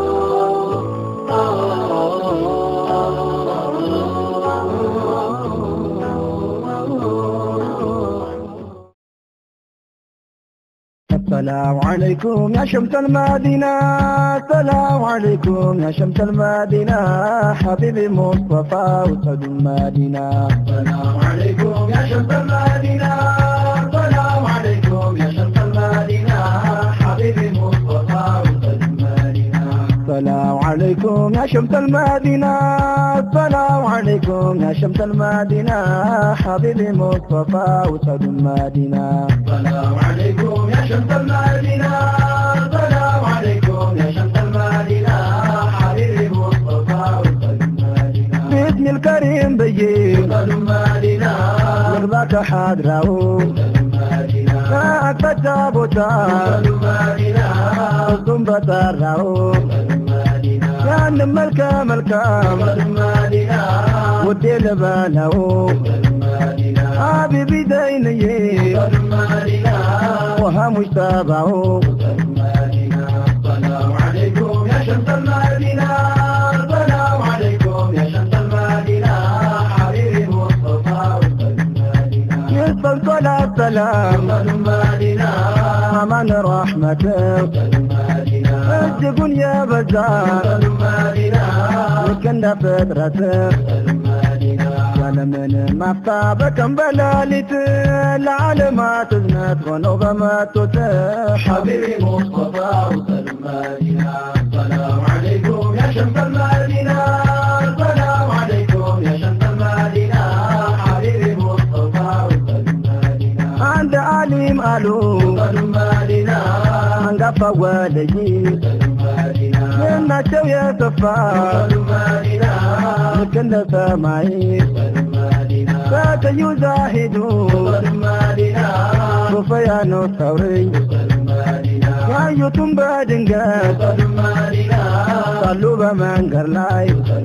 السلام عليكم يا شمس المدينة السلام عليكم يا شمس المدينة حبيبي مصطفى وسد المدينة السلام عليكم يا شمس المدينة السلام عليكم يا شمس المدينة حبيبي مصطفى وسد المدينة السلام عليكم يا شمس المدينة السلام عليكم يا شمس المدينة حبيبي مصطفى وسد المدينة السلام عليكم يا شمس المدينة السلام عليكم يا شمس المدينة حبيبي مصطفى وسد المدينة باسم الكريم بيي وسد المدينة نرضاك حاضره وسد المدينة ساعة تجابتا وسد المدينة ثم بطره وسد المدينة كان ملكة ملكة وسد المدينة ودي لباله وسد المدينة حبيبي ديني وسد المدينة وها مجتبعه السلام عليكم يا شمس المدينة السلام عليكم يا شمس المدينة حبيبي مصطفى يسلم صلاة سلام المدينة أمان رحمتك الجبن يا بزار المدينة لكن فطرتك ዓለምን ማፍታበቀን በሌሊት ለዓለማት እዝነት ሆነው በመጡት ሐቢቢ ሙስጠፋ ወሰል መዲና ሰላም ዓለይኩም ያ ሸምሰል መዲና ሰላም ዓለይኩም ያ ሸምሰል መዲና ሐቢቢ ሙስጠፋ ወሰል መዲና አንድ ዓሊም አሉ ወሰል መዲና አንጋፋ ወልይ ዝናቸው የሰፋ መዲና ልክ እንደ ሰማይ فتيو زاهدو ሶፈያኖ ሰውርኝ ያዩትን በድንገት ሳሉ በመንገድ ላይ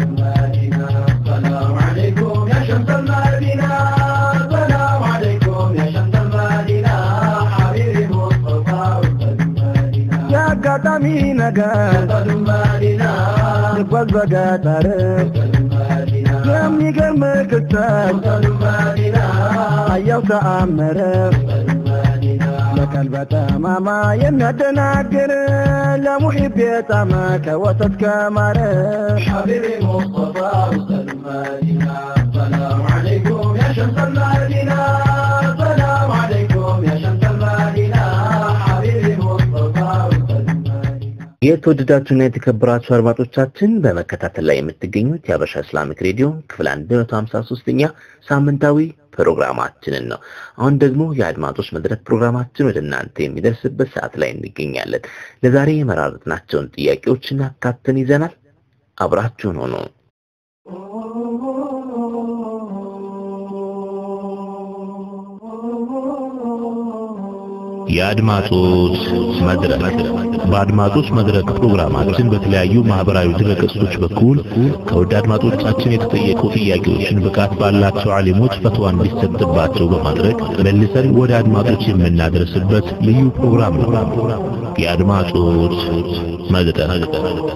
ሰላም ዓለይኩም ያ ሸምሰል መዲና ሰላም ዓለይኩም ያ ሸምሰል መዲና ሐቢቢ ሙስጠፋ የአጋጣሚ ነገር ልጓዝ በገጠር የሚገርም ክስተት አየው ተአምር ለቀልበ ጠማማ የሚያደናግር ለሙሒብ የጣመ ከወተት ከማር ሐቢቢ ሙስጠፋ ወሰል መዲና ሰላም ዓለይኩም ያ ሸምሰል መዲና ሰላም ዓለይኩም ያ ሸምሰል መዲና ሐቢቢ ሙስጠፋ ወሰል የት የተወደዳችሁና የተከበራችሁ አድማጮቻችን በመከታተል ላይ የምትገኙት የአበሻ እስላሚክ ሬዲዮ ክፍል 153ኛ ሳምንታዊ ፕሮግራማችንን ነው። አሁን ደግሞ የአድማጮች መድረክ ፕሮግራማችን ወደ እናንተ የሚደርስበት ሰዓት ላይ እንገኛለን። ለዛሬ የመራረጥናቸውን ጥያቄዎችን አካተን ይዘናል። አብራችሁን ሆኖ የአድማጮች መድረክ በአድማጮች መድረክ ፕሮግራማችን በተለያዩ ማህበራዊ ድረገጾች በኩል ከውድ አድማጮቻችን የተጠየቁ ጥያቄዎችን ብቃት ባላቸው ዓሊሞች ፈትዋ እንዲሰጥባቸው በማድረግ መልሰን ወደ አድማጮች የምናደርስበት ልዩ ፕሮግራም ነው። የአድማጮች መድረክ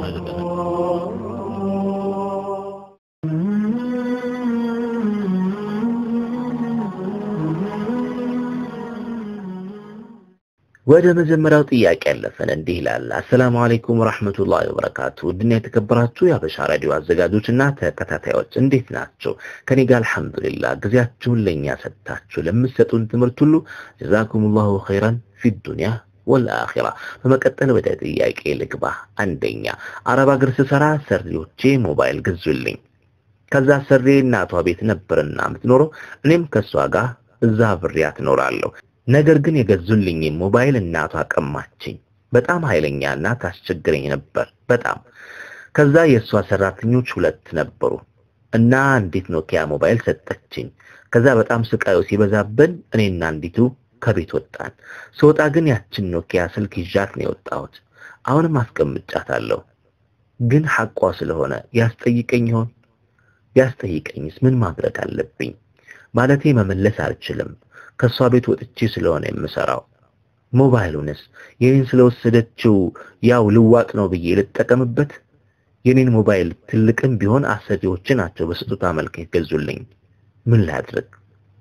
ወደ መጀመሪያው ጥያቄ ያለፈን እንዲህ ይላል። አሰላሙ አለይኩም ወራህመቱላሂ ወበረካቱ። ውድና የተከበራችሁ የአበሻ ራዲዮ አዘጋጆችና ተከታታዮች እንዴት ናቸው? ከኔ ጋር አልሐምዱሊላህ። ጊዜያችሁን ለኛ ሰጥታችሁ ለምትሰጡን ትምህርት ሁሉ ጀዛኩሙላሁ ኸይራን ፊ ዱንያ ወልአኺራ። በመቀጠል ወደ ጥያቄ ልግባ። አንደኛ አረብ ሀገር ስሰራ ሰሪዎቼ ሞባይል ገዙልኝ። ከዛ ሰሬ እናቷ ቤት ነበርና የምትኖረው እኔም ከሷ ጋር እዛ አብሬያት እኖራለሁ። ነገር ግን የገዙልኝ ሞባይል እናቷ ቀማችኝ። በጣም ኃይለኛና ታስቸግረኝ ነበር በጣም። ከዛ የእሷ ሰራተኞች ሁለት ነበሩ እና አንዲት ኖኪያ ሞባይል ሰጠችኝ። ከዛ በጣም ስቃዩ ሲበዛብን እኔና አንዲቱ ከቤት ወጣን። ስወጣ ግን ያችን ኖኪያ ስልክ ይዣት ነው የወጣሁት። አሁንም አስቀምጫታለሁ። ግን ሐቋ ስለሆነ ያስጠይቀኝ ይሆን? ያስጠይቀኝስ ምን ማድረግ አለብኝ? ማለቴ መመለስ አልችልም። ከሷ ቤት ወጥቼ ስለሆነ የምሰራው። ሞባይሉንስ የኔን ስለወሰደችው ያው ልዋጥ ነው ብዬ ልጠቀምበት? የኔን ሞባይል ትልቅም ቢሆን አሰሪዎች ናቸው በስጦታ መልክ የገዙልኝ። ምን ላድርግ?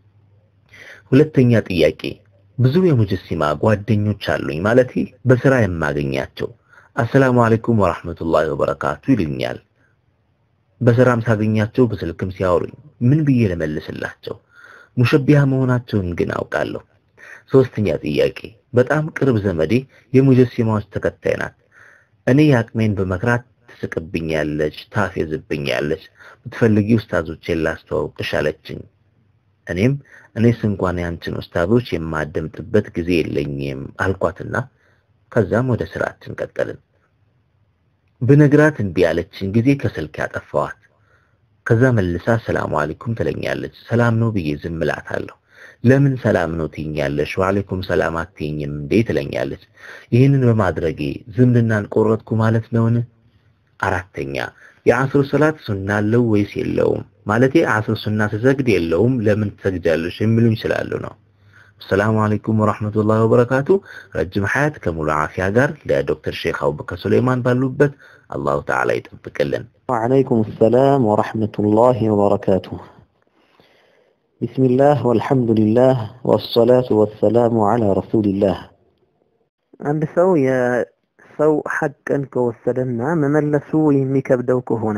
ሁለተኛ ጥያቄ ብዙ የሙጀሲማ ጓደኞች አሉኝ፣ ማለቴ በስራ የማገኛቸው። አሰላሙ አለይኩም ወራህመቱላሂ ወበረካቱ ይሉኛል። በስራም ሳገኛቸው በስልክም ሲያወሩኝ ምን ብዬ ልመልስላቸው? ሙሸቢያ መሆናቸውን ግን አውቃለሁ። ሶስተኛ ጥያቄ በጣም ቅርብ ዘመዴ የሙጀሲማዎች ተከታይ ናት። እኔ የአቅሜን በመክራት ትስቅብኛለች፣ ታፌዝብኛለች። ብትፈልጊ ኡስታዞቼን ላስተዋውቅሽ አለችኝ። እኔም እኔስ እንኳን ያንቺን ኡስታዞች የማደምጥበት ጊዜ የለኝም አልኳትና ከዛም ወደ ስራችን ቀጠልን። ብነግራት እምቢ ያለችን ጊዜ ከስልክ ያጠፋዋት። ከዛ መልሳ ሰላም አለይኩም ትለኛለች። ሰላም ነው ብዬ ዝም እላታለሁ። ለምን ሰላም ነው ትይኛለሽ? ወአለይኩም ሰላም አትይኝም እንዴ ትለኛለች። ይህንን በማድረጌ ዝምድናን ቆረጥኩ ማለት ነውን? አራተኛ የአስር ሰላት ሱና አለው ወይስ የለውም? ማለቴ አስር ሱና ስሰግድ የለውም ለምን ትሰግጃለሽ የሚሉኝ ስላሉ ነው። ሰላም አለይኩም ወራህመቱላሂ ወበረካቱ። ረጅም ሐያት ከሙሉ አፊያ ጋር ለዶክተር ሼክ አቡበከር ሱለይማን ባሉበት አላሁ ተዓላ ይጠብቅልን። وعليكم السلام ورحمة الله وبركاته بسم الله والحمد لله والصلاة والسلام على رسول الله አንድ ሰው የሰው ሐቅን ከወሰደና መመለሱ የሚከብደው ከሆነ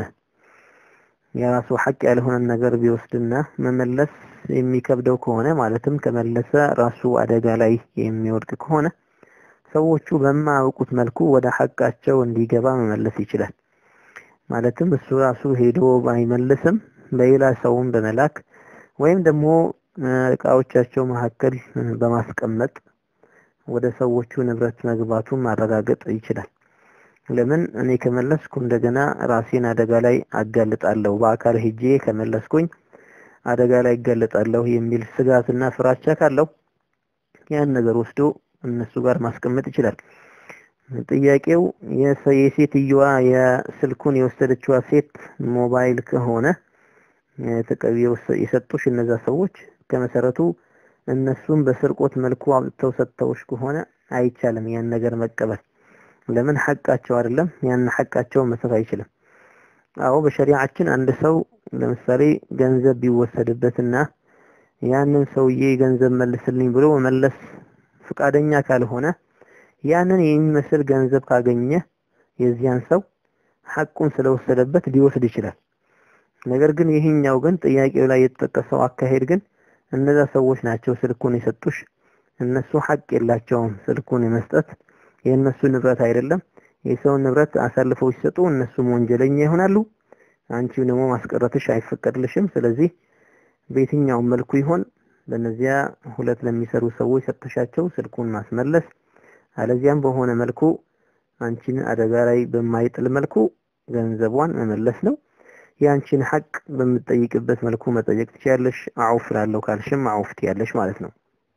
የራሱ ሐቅ ያልሆነን ነገር ቢወስድና መመለስ የሚከብደው ከሆነ ማለትም ከመለሰ ራሱ አደጋ ላይ የሚወድቅ ከሆነ ሰዎቹ በማያውቁት መልኩ ወደ ሐቃቸው እንዲገባ መመለስ ይችላል። ማለትም እሱ ራሱ ሄዶ ባይመልስም በሌላ ሰውም በመላክ ወይም ደግሞ እቃዎቻቸው መካከል በማስቀመጥ ወደ ሰዎቹ ንብረት መግባቱን ማረጋገጥ ይችላል። ለምን እኔ ከመለስኩ እንደገና ራሴን አደጋ ላይ አጋልጣለሁ፣ በአካል ሄጄ ከመለስኩኝ አደጋ ላይ እጋለጣለሁ የሚል ስጋትና ፍራቻ ካለው ያን ነገር ወስዶ እነሱ ጋር ማስቀመጥ ይችላል። ጥያቄው የሴትየዋ የስልኩን የወሰደችዋ ሴት ሞባይል ከሆነ የሰጡሽ እነዛ ሰዎች ከመሰረቱ እነሱም በስርቆት መልኩ አውጥተው ሰጥተውሽ ከሆነ አይቻልም ያን ነገር መቀበል። ለምን ሐቃቸው አይደለም፣ ያን ሐቃቸውን መስጠት አይችልም። አዎ በሸሪዓችን አንድ ሰው ለምሳሌ ገንዘብ ቢወሰድበትና ያንን ሰውዬ ገንዘብ መልስልኝ ብሎ መመለስ ፍቃደኛ ካልሆነ ያንን የሚመስል ገንዘብ ካገኘ የዚያን ሰው ሐቁን ስለወሰደበት ሊወስድ ይችላል። ነገር ግን ይህኛው ግን ጥያቄው ላይ የተጠቀሰው አካሄድ ግን እነዛ ሰዎች ናቸው ስልኩን የሰጡሽ፣ እነሱ ሐቅ የላቸውም ስልኩን የመስጠት የእነሱ ንብረት አይደለም። የሰውን ንብረት አሳልፈው ሲሰጡ እነሱም ወንጀለኛ ይሆናሉ። አንቺም ደግሞ ማስቀረትሽ አይፈቀድልሽም። ስለዚህ በየትኛውም መልኩ ይሆን ለነዚያ ሁለት ለሚሰሩ ሰዎች ሰጥተሻቸው ስልኩን ማስመለስ፣ አለዚያም በሆነ መልኩ አንቺን አደጋ ላይ በማይጥል መልኩ ገንዘቧን መመለስ ነው። የአንቺን ሐቅ በምትጠይቅበት መልኩ መጠየቅ ትችያለሽ። አውፍ ላለው ካልሽም አውፍ ትያለሽ ማለት ነው።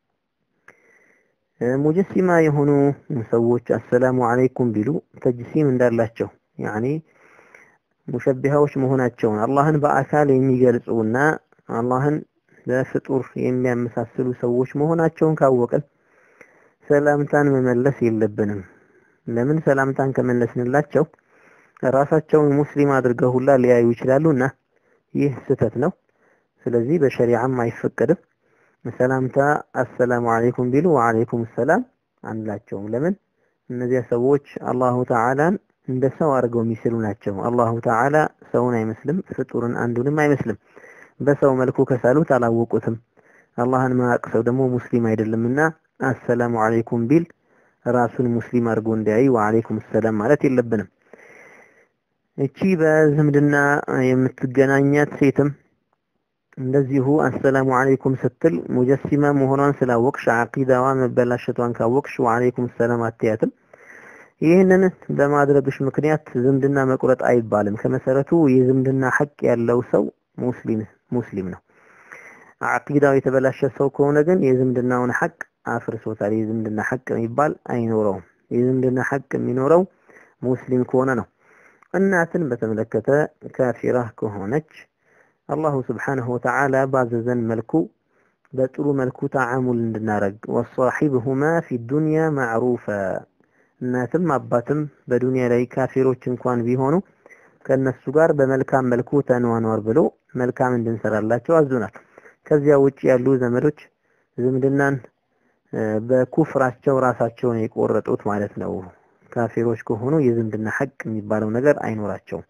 ሙጀሲማ የሆኑ ሰዎች አሰላሙ አለይኩም ቢሉ ተጅሲም እንዳላቸው ያኒ ሙሸቢሃዎች መሆናቸውን አላህን በአካል የሚገልጹና አላህን በፍጡር የሚያመሳስሉ ሰዎች መሆናቸውን ካወቅን ሰላምታን መመለስ የለብንም። ለምን ሰላምታን ከመለስንላቸው ራሳቸውን ሙስሊም አድርገው ሁላ ሊያዩ ይችላሉና ይህ ስህተት ነው። ስለዚህ በሸሪዓም አይፈቀድም። ሰላምታ አሰላሙ አለይኩም ቢሉ ወአለይኩም ሰላም አንላቸውም። ለምን እነዚያ ሰዎች አላሁ ተዓላን እንደ ሰው አድርገው የሚስሉ ናቸው። አላሁ ተዓላ ሰውን አይመስልም፣ ፍጡርን አንዱንም አይመስልም። በሰው መልኩ ከሳሉት አላወቁትም። አላህን ማያውቅ ሰው ደግሞ ሙስሊም አይደለምና አሰላሙ አለይኩም ቢል ራሱን ሙስሊም አድርጎ እንዲያይ ወአለይኩም ሰላም ማለት የለብንም። እቺ በዝምድና የምትገናኛት ሴትም እንደዚሁ አሰላሙ አለይኩም ስትል ሙጀሲማ መሆኗን ስላወቅሽ አቂዳዋ መበላሸቷን ካወቅሽ ወአለይኩም ሰላም አትያትም። ይህንን በማድረግሽ ምክንያት ዝምድና መቁረጥ አይባልም። ከመሰረቱ የዝምድና ሐቅ ያለው ሰው ሙስሊም ሙስሊም ነው። አቂዳው የተበላሸ ሰው ከሆነ ግን የዝምድናውን ሐቅ አፍርሶታል። የዝምድና ሐቅ የሚባል አይኖረውም። የዝምድና ሐቅ የሚኖረው ሙስሊም ከሆነ ነው። እናትን በተመለከተ ካፊራ ከሆነች አላሁ ስብሓነሁ ወተዓላ ባዘዘን መልኩ በጥሩ መልኩ ተዓሙል እንድናረግ ወሳሒብሁማ ፊ ዱንያ ማዕሩፈ እናትም አባትም በዱንያ ላይ ካፊሮች እንኳን ቢሆኑ ከነሱ ጋር በመልካም መልኩ ተኗኗር ብሎ መልካም እንድንሰራላቸው አዙናል። ከዚያ ውጭ ያሉ ዘመዶች ዝምድናን በኩፍራቸው ራሳቸውን የቆረጡት ማለት ነው። ካፊሮች ከሆኑ የዝምድና ሐቅ የሚባለው ነገር አይኖራቸውም።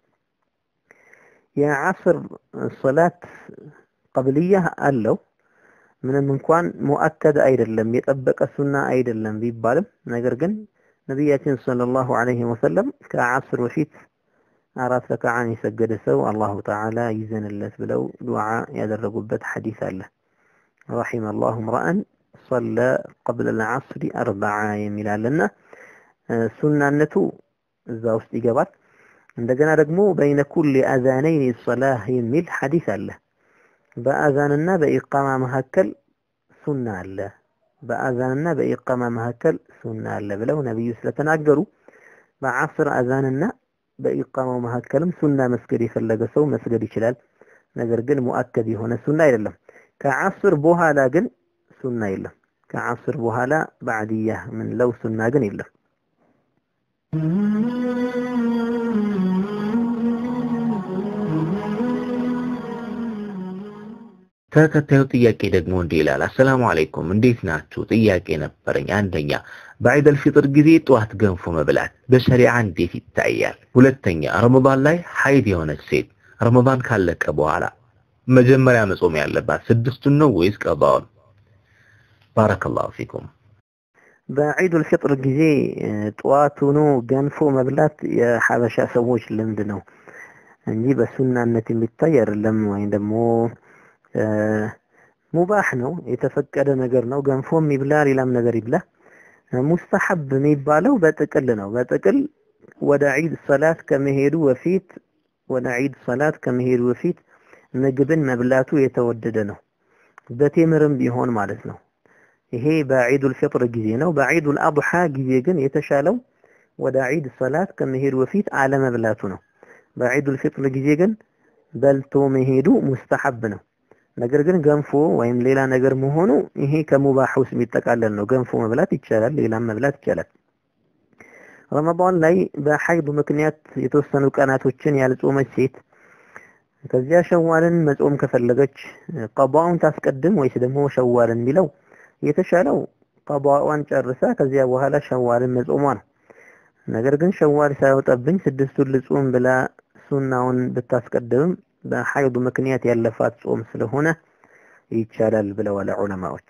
የዓስር ሶላት ቀብልያ አለው። ምንም እንኳን ሙአከድ አይደለም የጠበቀ ሱና አይደለም ቢባልም ነገር ግን ነቢያችን ሰለላሁ ዐለይሂ ወሰለም ከዓስር በፊት አራት ረክዓን የሰገደ ሰው አላሁ ተዓላ ይዘንለት ብለው ዱዓ ያደረጉበት ሐዲስ አለ። ረሒመ አላሁ ምርአን ሰለ ቀብለ ልዓስሪ አርበዓ የሚላለና ሱናነቱ እዛ ውስጥ ይገባል። እንደገና ደግሞ በይነ ኩል አዛነይን ሰላህ የሚል ሐዲስ አለ። በአዛንና በኢቃማ መካከል ሱና አለ። በአዛንና በኢቃማ መካከል ሱና አለ ብለው ነብዩ ስለተናገሩ በዓስር አዛንና በኢቃማው መካከልም ሱና መስገድ የፈለገ ሰው መስገድ ይችላል። ነገር ግን ሙአከድ የሆነ ሱና አይደለም። ከዓስር በኋላ ግን ሱና የለም። ከዓስር በኋላ ባዕድያ ምንለው ሱና ግን የለም። ተከታዩ ጥያቄ ደግሞ እንዲህ ይላል። አሰላሙ አለይኩም እንዴት ናችሁ? ጥያቄ ነበረኝ። አንደኛ በዒደል ፊጥር ጊዜ ጠዋት ገንፎ መብላት በሸሪዓ እንዴት ይታያል? ሁለተኛ ረመዳን ላይ ሀይድ የሆነች ሴት ረመዳን ካለቀ በኋላ መጀመሪያ መጾም ያለባት ስድስቱን ነው ወይስ ቀባውን? ባረከላሁ ፊኩም። በዒዱል ፊጥር ጊዜ ጠዋቱኑ ገንፎ መብላት የሐበሻ ሰዎች ልምድ ነው እንጂ በሱናነት የሚታይ አይደለም። ወይም ደግሞ ሙባህ ነው፣ የተፈቀደ ነገር ነው። ገንፎም ይብላ ሌላም ነገር ይብላ። ሙስተሐብ የሚባለው በጥቅል ነው። በጥቅል ወደ ዒድ ሰላት ከመሄዱ በፊት ወደ ዒድ ሰላት ከመሄዱ በፊት ምግብን መብላቱ የተወደደ ነው። በቴምርም ቢሆን ማለት ነው። ይሄ በዒዱል ፊጥር ጊዜ ነው። በዒዱል አድሓ ጊዜ ግን የተሻለው ወደ ዒድ ሰላት ከመሄዱ በፊት አለመብላቱ ነው። በዒዱል ፊጥር ጊዜ ግን በልቶ መሄዱ ሙስተሐብ ነው። ነገር ግን ገንፎ ወይም ሌላ ነገር መሆኑ ይሄ ከሙባህ ውስጥ የሚጠቃለል ነው። ገንፎ መብላት ይቻላል፣ ሌላም መብላት ይቻላል። ረመዳን ላይ በሐይድ ምክንያት የተወሰኑ ቀናቶችን ያልጾመች ሴት ከዚያ ሸዋልን መጾም ከፈለገች ቀዷውን ታስቀድም ወይስ ደግሞ ሸዋልን የሚለው የተሻለው ቀዷዋን ጨርሳ ከዚያ በኋላ ሸዋልን መጾሟ ነው። ነገር ግን ሸዋል ሳይወጣብኝ ስድስቱን ልጾም ብላ ሱናውን ብታስቀድምም በሐይድ ምክንያት ያለፋት ጾም ስለሆነ ይቻላል ብለዋል ዑለማዎች።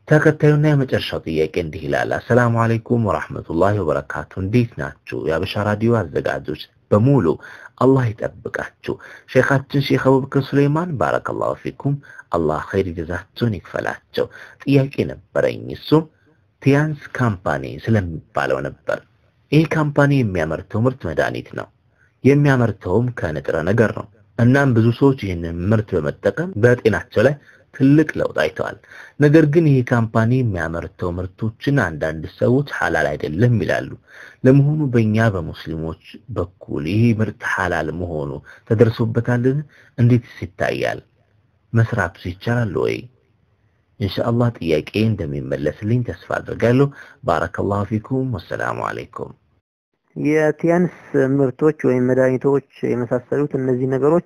ተከታዩና የመጨረሻው ጥያቄ እንዲህ ይላል። አሰላሙ አለይኩም ወራህመቱላሂ ወበረካቱ። እንዴት ናችሁ? የአበሻ ራዲዮ አዘጋጆች በሙሉ አላህ ይጠብቃችሁ። ሼኻችን ሼክ አቡበክር ሱሌይማን ባረከላሁ ፊኩም፣ አላህ ኸይር ጀዛችሁን ይክፈላቸው። ጥያቄ ነበረኝ። እሱም ቲያንስ ካምፓኒ ስለሚባለው ነበር። ይህ ካምፓኒ የሚያመርተው ምርት መድኃኒት ነው። የሚያመርተውም ከንጥረ ነገር ነው። እናም ብዙ ሰዎች ይህንን ምርት በመጠቀም በጤናቸው ላይ ትልቅ ለውጥ አይተዋል። ነገር ግን ይህ ካምፓኒ የሚያመርተው ምርቶችን አንዳንድ ሰዎች ሐላል አይደለም ይላሉ። ለመሆኑ በእኛ በሙስሊሞች በኩል ይህ ምርት ሐላል መሆኑ ተደርሶበታልን? እንዴትስ ይታያል? መስራቱስ ይቻላል ወይ? ኢንሻአላህ ጥያቄ እንደሚመለስልኝ ተስፋ አድርጋለሁ። ባረከላሁ ፊኩም። ወሰላሙ አለይኩም። የቲያንስ ምርቶች ወይም መድኃኒቶች የመሳሰሉት እነዚህ ነገሮች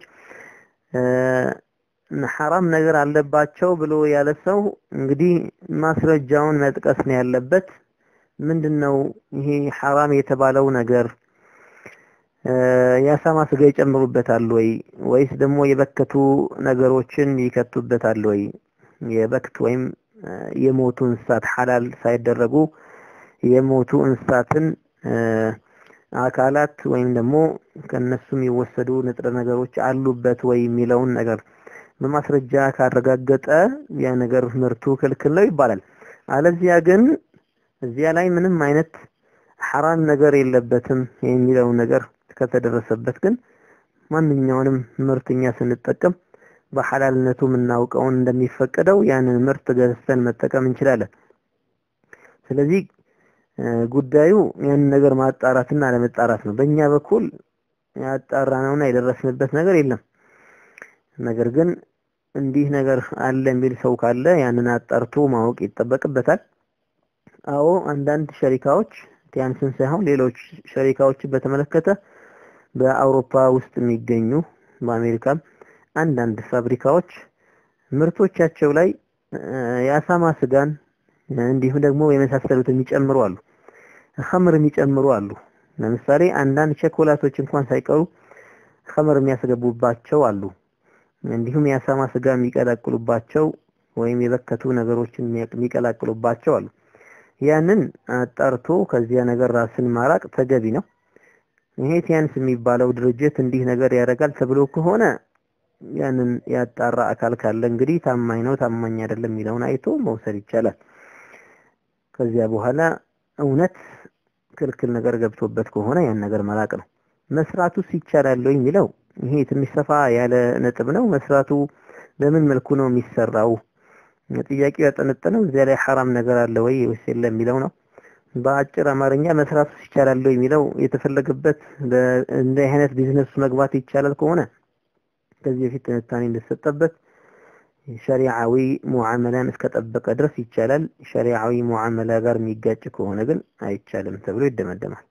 ሐራም ነገር አለባቸው ብሎ ያለ ሰው እንግዲህ ማስረጃውን መጥቀስ ነው ያለበት። ምንድነው ይሄ ሐራም የተባለው ነገር? የአሳማ ስጋ ይጨምሩበታል ወይ ወይስ ደግሞ የበከቱ ነገሮችን ይከቱበታል ወይ? የበክት ወይም የሞቱ እንስሳት ሐላል ሳይደረጉ የሞቱ እንስሳትን አካላት ወይም ደግሞ ከነሱ የሚወሰዱ ንጥረ ነገሮች አሉበት ወይ የሚለውን ነገር በማስረጃ ካረጋገጠ ያ ነገር ምርቱ ክልክል ነው ይባላል። አለዚያ ግን እዚያ ላይ ምንም አይነት ሐራም ነገር የለበትም የሚለውን ነገር ከተደረሰበት ግን ማንኛውንም ምርት እኛ ስንጠቀም በሐላልነቱ የምናውቀውን እንደሚፈቀደው ያንን ምርት ገዝተን መጠቀም እንችላለን። ስለዚህ ጉዳዩ ያንን ነገር ማጣራትና አለመጣራት ነው። በእኛ በኩል ያጣራነውና የደረስንበት ነገር የለም። ነገር ግን እንዲህ ነገር አለ የሚል ሰው ካለ ያንን አጣርቶ ማወቅ ይጠበቅበታል። አዎ አንዳንድ ሸሪካዎች ቲያንስን ሳይሆን ሌሎች ሸሪካዎችን በተመለከተ በአውሮፓ ውስጥ የሚገኙ በአሜሪካም አንዳንድ ፋብሪካዎች ምርቶቻቸው ላይ የአሳማ ስጋን እንዲሁም ደግሞ የመሳሰሉትን የሚጨምሩ አሉ። ኸምር የሚጨምሩ አሉ። ለምሳሌ አንዳንድ ቸኮላቶች እንኳን ሳይቀሩ ኸምር የሚያስገቡባቸው አሉ። እንዲሁም የአሳማ ስጋ የሚቀላቅሉባቸው ወይም የበከቱ ነገሮችን የሚቀላቅሉባቸው አሉ። ያንን አጣርቶ ከዚያ ነገር ራስን ማራቅ ተገቢ ነው። ይሄ ቲያንስ የሚባለው ድርጅት እንዲህ ነገር ያደርጋል ተብሎ ከሆነ ያንን ያጣራ አካል ካለ እንግዲህ ታማኝ ነው ታማኝ አይደለም የሚለውን አይቶ መውሰድ ይቻላል። ከዚያ በኋላ እውነት ክልክል ነገር ገብቶበት ከሆነ ያን ነገር መራቅ ነው። መስራቱስ ይቻላል ወይ የሚለው ይሄ ትንሽ ሰፋ ያለ ነጥብ ነው። መስራቱ በምን መልኩ ነው የሚሰራው? ጥያቄው ያጠነጠነው እዚያ ላይ ሐራም ነገር አለ ወይ ወይስ የለም የሚለው ነው። በአጭር አማርኛ መስራቱስ ይቻላል ወይ የሚለው የተፈለገበት እንደ አይነት ቢዝነስ መግባት ይቻላል ከሆነ ከዚህ በፊት ትንታኔ እንደተሰጠበት ሸሪዓዊ ሙዓመላን እስከጠበቀ ድረስ ይቻላል። ሸሪዓዊ ሙዓመላ ጋር የሚጋጭ ከሆነ ግን አይቻልም ተብሎ ይደመደማል።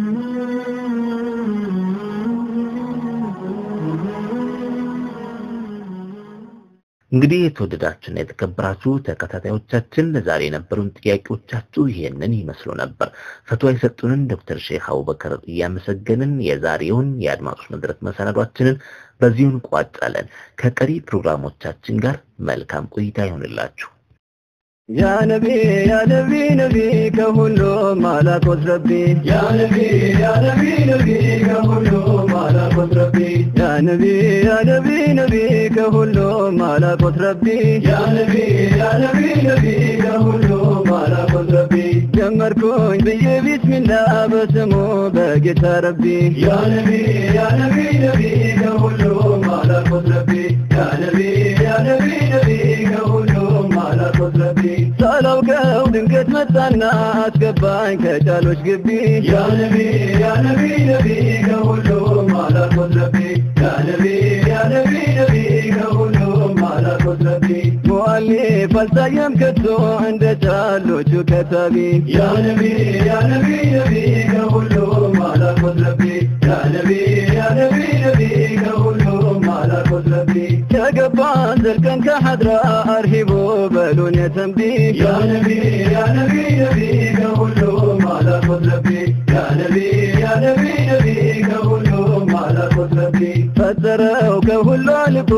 እንግዲህ የተወደዳችሁና የተከበራችሁ ተከታታዮቻችን ለዛሬ የነበሩን ጥያቄዎቻችሁ ይሄንን ይመስሉ ነበር። ፈትዋ የሰጡንን ዶክተር ሼክ አቡበከር እያመሰገንን የዛሬውን የአድማጮች መድረክ መሰናዷችንን በዚሁ እንቋጫለን። ከቀሪ ፕሮግራሞቻችን ጋር መልካም ቆይታ ይሆንላችሁ። ያ ነቢ ያ ነቢ ነቢ ከሁሉም አላቆት ረቢ ያ ነቢ ያ ነቢ ነቢ ከሁሉም አላቆት ረቢ ያ ነቢ ያ ነቢ ነቢ ከሁሉም አላቆት ረቢ ያ ነቢ ያ ነቢ ነቢ ከሁሉም አላቆት ረቢ ጀመርኩኝ ብዬ ቢስሚላ በስሙ በጌታ ረቢ ያ ነቢ ያ ነቢ ነቢ ከሁሉም አላቆት ረቢ ያ ነቢ ያ ነቢ ነቢ ከሁሉም አላቆት ረቢ ሳላውቀው ድንገት መጣና አስገባኝ ከጫሎች ግቢ ያ ነቢ ያ ነቢ ነቢ ከሁሉም አላቆት ረቢ ያ ነቢ ያ ነቢ ነቢ ከሁሉም አላቆት ረቢ ሙአሊፍ አልታየም ከቶ እንደ ጫሎቹ ከታቢ ያ ነቢ ያ ነቢ ነቢ ከሁሉም አላቆት ረቢ ያ ነቢ ያ ነቢ ነቢ ከሁሉም አላቆት ረቢ ከገባን ዘልቀን ከሐድራ አርሂቦ በሉን የተንቢ ያ ነቢ ያ ነቢ ነቢ ከሁሉም አላቆት ረቢ ያ ነቢ ያ ነቢ ነቢ ከሁሉም አላቆት ረቢ ፈጠረው ከሁሉ አልቆ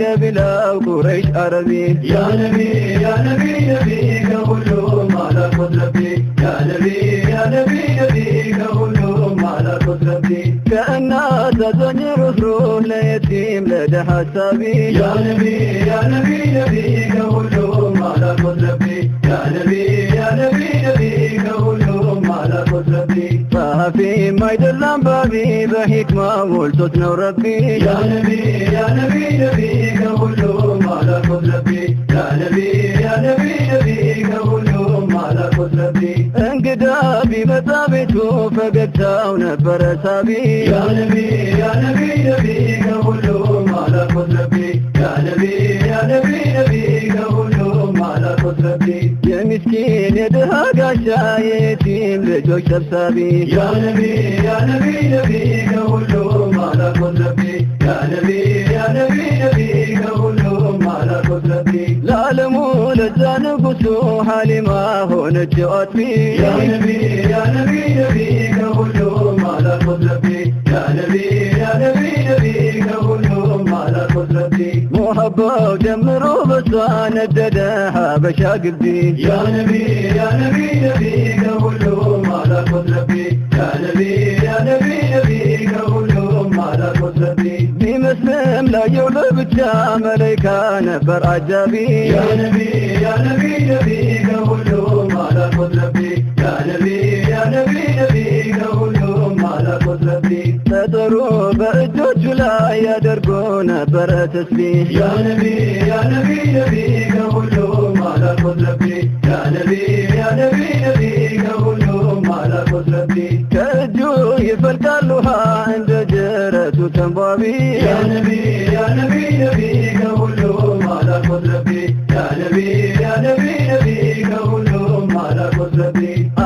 ከቢላው ቁረይሽ አረቢ ያ ነቢ ያ ነቢ ነቢ ከሁሉም አላቆት ረቢ ያ ነቢ ያ ነቢ ነቢ ከሁሉም አላቆት ረቢ ከእናት አዛኝ ሩህሩህ ለየቲም ለደሃ ሀሳቢ ያ ነቢ ያ ነቢ ነቢ ከሁሉም አላቆት ረቢ ያ ነቢ ያ ነቢ ነቢ ከሁሉም አላቆት ረቢ ጸሐፊ አይደለም ባቢ በሂክማ ሞልቶት ነው ረቢ ያ ነቢ ያ ነቢ ነቢ ከሁሉም አላቆት ረቢ ያ ነቢ ያ ነቢ ነቢ ከሁሉም አላቆት ረቢ እንግዳ ቢመጣ ቤቱ ፈገግታው ነበረ ሳቢ ያ ነቢ ያ ነቢ ነቢ ከሁሉም አላቆት ረቢ ያ ነቢ ያ ነቢ ነቢ ከሁሉም አላቆት ረቢ የምስኪን የድሃ ጋሻ የየቲም ልጆች ሰብሳቢ ያ ነቢ ያ ነቢ ነቢ ከሁሉም አላቆት ረቢ ያ ነቢ ያ ነቢ ነቢ ከሁሉም አላቆት ረቢ ለዓለሙ ለዛ ንጉሱ ሐሊማ ሆነች አጥቢ ያ ነቢ ያ ነቢ ነቢ ከሁሉም አላቆት ረቢ ያ ነቢ ያ ነቢ ነቢ ከሁሉም አላቆት ረቢ ሙሐባው ጀምሮ በሷ ነደደ ሀበሻ ግቢ ያ ነቢ ያ ነቢ ነቢ ከሁሉም አላቆት ረቢ ያ ነቢ ያ ነቢ ነቢ ከሁሉም አላቆት ረቢ ቢመስልም ላየው ለብቻ መላይካ ነበር አጃቢ ያ ነቢ ያ ነቢ ነቢ ከሁሉም አላቆት ረቢ ያ ነቢ ያ ነቢ ነቢ ከሁሉም አላቆት ረቢ ጠጠሩ በእጆቹ ላይ ያደርጎ ነበረ ተስቢህ ያ ነቢ ያ ነቢ ነቢ ከሁሉም አላቆት ረቢ ያ ነቢ ያ ነቢ ነቢ ከሁሉም አላቆት ረቢ ከእጁ ይፈልቃል ውሃ እንደ ጅረቱ ተንቧቢ ያ ነቢ ያ ነቢ ነቢ ከሁሉም አላቆት ረቢ ያ ነቢ ያ ነቢ ነቢ ከሁሉም አላቆት ረቢ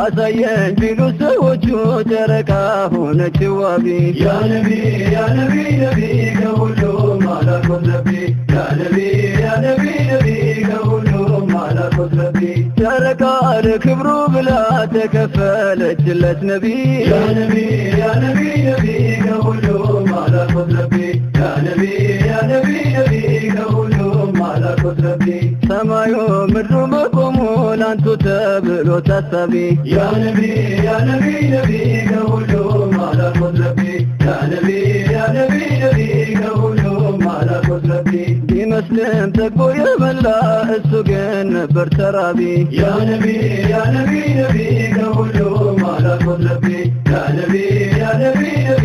አሳየን ቢሉ ሰዎቹ ጨረቃ ሆነች ዋቢ ያ ነቢ ያ ነቢ ነቢ ከሁሉም አላቆት ረቢ ያ ነቢ ያ ነቢ ነቢ ከሁሉም አላቆት ረቢ ጨረቃ ለክብሩ ብላ ተከፈለችለት ነቢ ያ ነቢ ያ ነቢ ነቢ ከሁሉም አላቆት ረቢ ያ ነቢ ያ ነቢ ነቢ ከሁሉም አላቆት ረቢ ሰማዩ ምድሩ መቆሙ ላንቱ ተብሎ ታሳቢ ያ ነቢ ያ ነቢ ነቢ ከሁሉም አላቆት ረቢ ያ ነቢ ያ ነቢ ነቢ ከሁሉም አላቆት ረቢ ቢመስልም ጠግቦ የበላ እሱ ግን ነበር ተራቢ ያ ነቢ ያ ነቢ ነቢ ከሁሉም አላቆት ረቢ ያ ነቢ ያ ነቢ ነቢ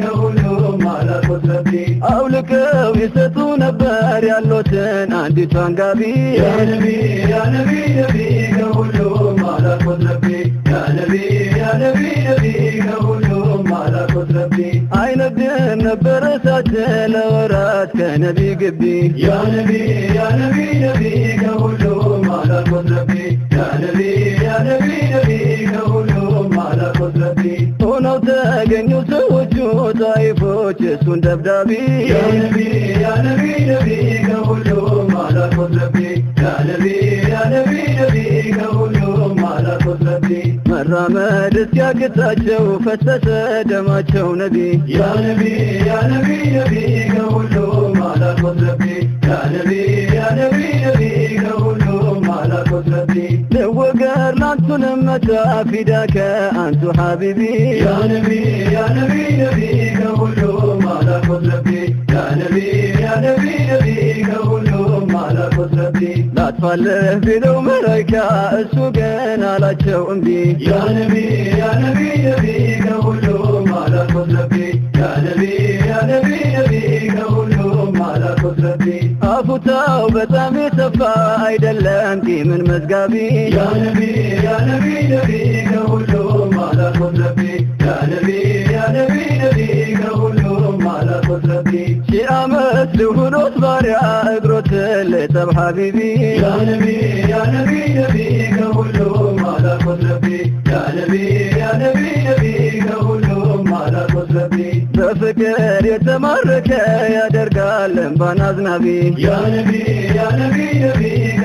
ከሁሉም አላቆት ረቢ አውልቀው ይሰጡ ነበር ያሉትን አንዲቷን ጋቢ ያ ነቢ ያ ነቢ ነቢ ከሁሉም አላቆት ረቢ ያ ነቢ ያ ነቢ ነቢ ከሁሉም አላቆት ረቢ አይነግድም ነበር እሳት ለወራት ከነቢ ግቢ ያ ነቢ ያ ነቢ ነቢ ከሁሉም አላቆት ረቢ ያ ነቢ ያ ነቢ ነቢ ከሁሉም አላቆት ረቢ ሆነው ተገኙ ሰዎቹ ጣይፎች እሱን ደብዳቢ ያ ነቢ ያ ነቢ ነቢ ከሁሉም አላቆት ረቢ ያ ነቢ ያ ነቢ ነቢ ከሁሉም አላቆት ረቢ መራመድ እስኪያቅታቸው ፈሰሰ ደማቸው ነቢ ያ ነቢ ያ ነቢ ነቢ ከሁሉም አላቆት ረቢ ያ ነቢ ያ ነቢ ነቢ ከሁሉም አላቆት ረቢ ልወገር ላንቱንም መታ ፊዳከ አንቱ ሐቢቢ ያ ነቢ ያ ነቢ ነቢ ከሁሉም አላቆት ረቢ ያ ነቢ ያ ነቢ ነቢ ከሁሉም አላቆት ረቢ ላጥፋልህ ቢለው መላይካ እሱ ግን አላቸው እምቢ ያ ነቢ ያ ነቢ ነቢ ከሁሉም አላቆት ረቢ ያ ነቢ ያ ነቢ ነቢ ከሁሉም አላቆት ረቢ አፉታው በጣም የሰፋ አይደለም ቂምን መዝጋቢ ያ ነቢ ያ ነቢ ነቢ ከሁሉም አላቆት ረቢ ያ ነቢ ያ ነቢ ነቢ ከሁሉም አላቆት ረቢ ሺህ ዓመት ልሁኖት ባሪያ እግሮትን ልጠብ ሐቢቢ ያ ነቢ ያ ነቢ ነቢ ከሁሉም አላቆት ረቢ ያ ነቢ ያ ነቢ ነቢ ከሁሉም አላቆት ረቢ በፍቅር የተማረከ ያደርጋል እንባን አዝናቢ ያ ነቢ ያ ነቢ ነቢ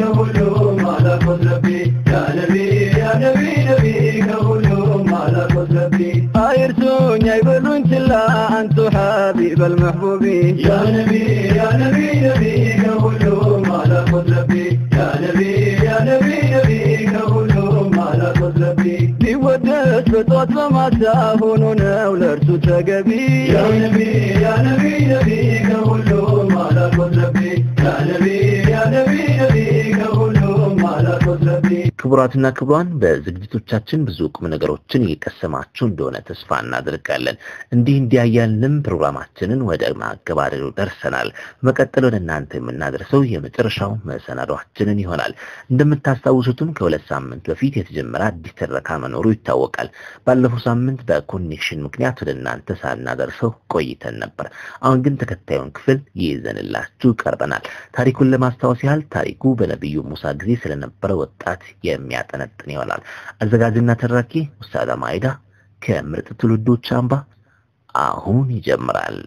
ከሁሉም አላቆት ረቢ ያ ነቢ ያ ነቢ ነቢ ከሁሉም አላቆት ረቢ አይርሱኝ አይበሉኝ ችላ الله أنت حبيب المحبوب يا نبي يا نبي نبيك كلهم على قدرتي يا نبي يا نبي نبيك كلهم على قدرتي ቢወደስ በጧት በማታ ሆኖ ነው ለእርሱ ተገቢ يا نبي يا نبي نبيك كلهم على قدرتي يا نبي يا نبي نبيك كلهم على قدرتي ክቡራትና ክቡራን በዝግጅቶቻችን ብዙ ቁም ነገሮችን እየቀሰማችሁ እንደሆነ ተስፋ እናደርጋለን። እንዲህ እንዲያያልንም ፕሮግራማችንን ወደ ማገባደዱ ደርሰናል። በመቀጠል ወደ እናንተ የምናደርሰው የመጨረሻው መሰናዷችንን ይሆናል። እንደምታስታውሱትም ከሁለት ሳምንት በፊት የተጀመረ አዲስ ትረካ መኖሩ ይታወቃል። ባለፈው ሳምንት በኮኔክሽን ምክንያት ወደ እናንተ ሳናደርሰው ቆይተን ነበር። አሁን ግን ተከታዩን ክፍል ይዘንላችሁ ቀርበናል። ታሪኩን ለማስታወስ ያህል ታሪኩ በነቢዩ ሙሳ ጊዜ ስለነበረ ወጣት የሚያጠነጥን ይሆናል። አዘጋጅና ተራኪ ኡስታዝ ማይዳ ከምርጥ ትውልዶች አምባ አሁን ይጀምራል።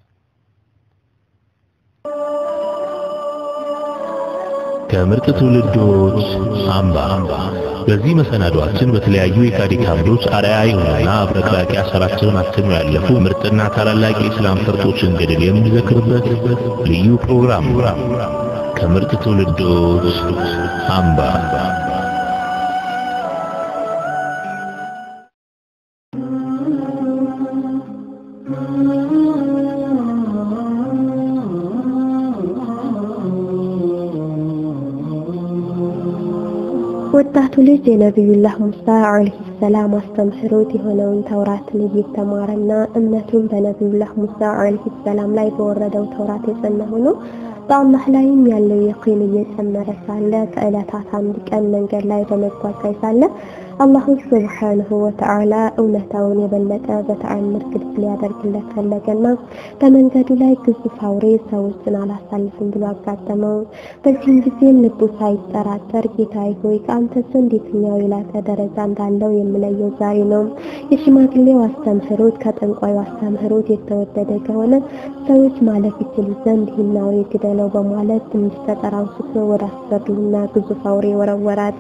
ከምርጥ ትውልዶች አምባ በዚህ መሰናዷችን በተለያዩ የታሪክ አምዶች አርአያ የሆኑና አብረቅራቂ አሻራቸውን አትመው ያለፉ ምርጥና ታላላቅ የእስላም ፈርጦችን ገድል የምንዘክርበት ልዩ ፕሮግራም ነው። ከምርጥ ትውልዶች አምባ ወጣቱ ልጅ የነቢዩላህ ሙሳ አለይሂ ሰላም አስተምህሮት የሆነውን ተውራትን እየተማረና እምነቱን በነቢዩላህ ሙሳ አለይሂ ሰላም ላይ በወረደው ተውራት የጸና ሆኖ በአላህ ላይም ያለው የቂን እየጨመረ ሳለ ከዕለታት አንድ ቀን መንገድ ላይ በመጓዝ ላይ ሳለ አላሁ ስብሓንሁ ወተዓላ እውነታውን የበለጠ በተአምር ግልጽ ሊያደርግለት ፈለገና በመንገዱ ላይ ግዙፍ አውሬ ሰዎችን አላሳልፍም ብሎ አጋጠመው። በዚህም ጊዜም ልቡ ሳይጠራጠር ጌታዬ ሆይ ከአንተ ዘንድ የትኛው የላቀ ደረጃ እንዳለው የምለየው ዛሬ ነው። የሽማግሌው አስተምህሮት ከጠንቋዩ አስተምህሮት የተወደደ ከሆነ ሰዎች ማለፍ ይችሉ ዘንድ ይህን አውሬ ግደለው በማለት ትንሽ ጠጠር አንስቶ ወደ አስፈሪውና ግዙፍ አውሬ ወረወራት።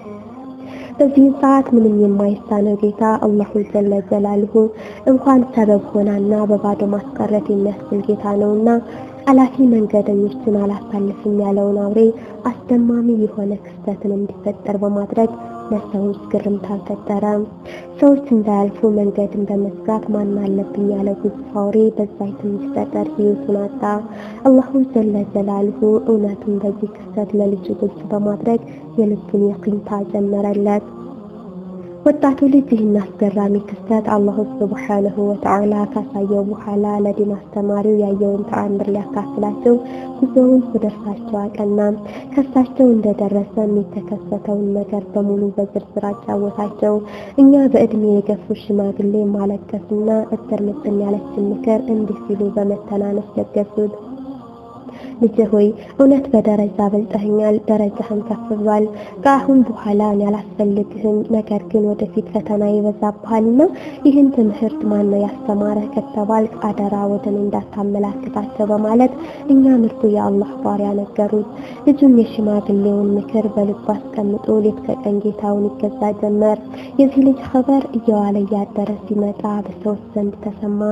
በዚህ ሰዓት ምንም የማይሳነው ጌታ አላሁ ጀለ ጀላልሁ እንኳን ሰበብ ሆናና በባዶ ማስቀረት የሚያስችል ጌታ ነውና አላፊ መንገደኞችን አላሳልፍም ያለውን አውሬ አስደማሚ የሆነ ክስተትን እንዲፈጠር በማድረግ ለሰዎች ግርምታን ፈጠረ። ሰዎች እንዳያልፉ መንገድን በመዝጋት ማን አለብኝ ያለው ግዙፍ አውሬ በዛች ትንሽ ጠጠር ህይወቱን አጣ። አላሁ ጀለ ጀላልሁ እውነቱን በዚህ ክስተት ለልጁ ግልጽ በማድረግ የልቡን የቂንታ ጀመረለት። ወጣቱ ልጅ ይህን አስገራሚ ክስተት አላሁ ስብሓነሁ ወተዓላ ካሳየው በኋላ ለዲን አስተማሪው ያየውን ተአምር ሊያካፍላቸው ጉዞውን ወደ እርሳቸው አቀና። ከእርሳቸው እንደደረሰም የተከሰተውን ነገር በሙሉ በዝርዝር አጫወታቸው። እኛ በእድሜ የገፉ ሽማግሌ ማለቀስና እጥር ምጥን ያለችን ምክር እንዲህ ሲሉ በመተናነስ ለገሱት። ልጅ ሆይ እውነት በደረጃ በልጠኸኛል፣ ደረጃህን ከፍ ብሏል። ከአሁን በኋላ እኔ አላስፈልግህም። ነገር ግን ወደፊት ፈተና ይበዛብሃልና ይህን ትምህርት ማነው ያስተማረህ ከተባልክ አደራ ወደ እኔ እንዳታመላክታቸው በማለት እኛ ምርጡ የአላህ ባሪያ ነገሩት። ልጁም የሽማግሌውን ምክር በልቡ አስቀምጦ ሌት ከቀን ጌታውን ይገዛ ጀመር። የዚህ ልጅ ኸበር እየዋለ እያደረ ሲመጣ በሰዎች ዘንድ ተሰማ።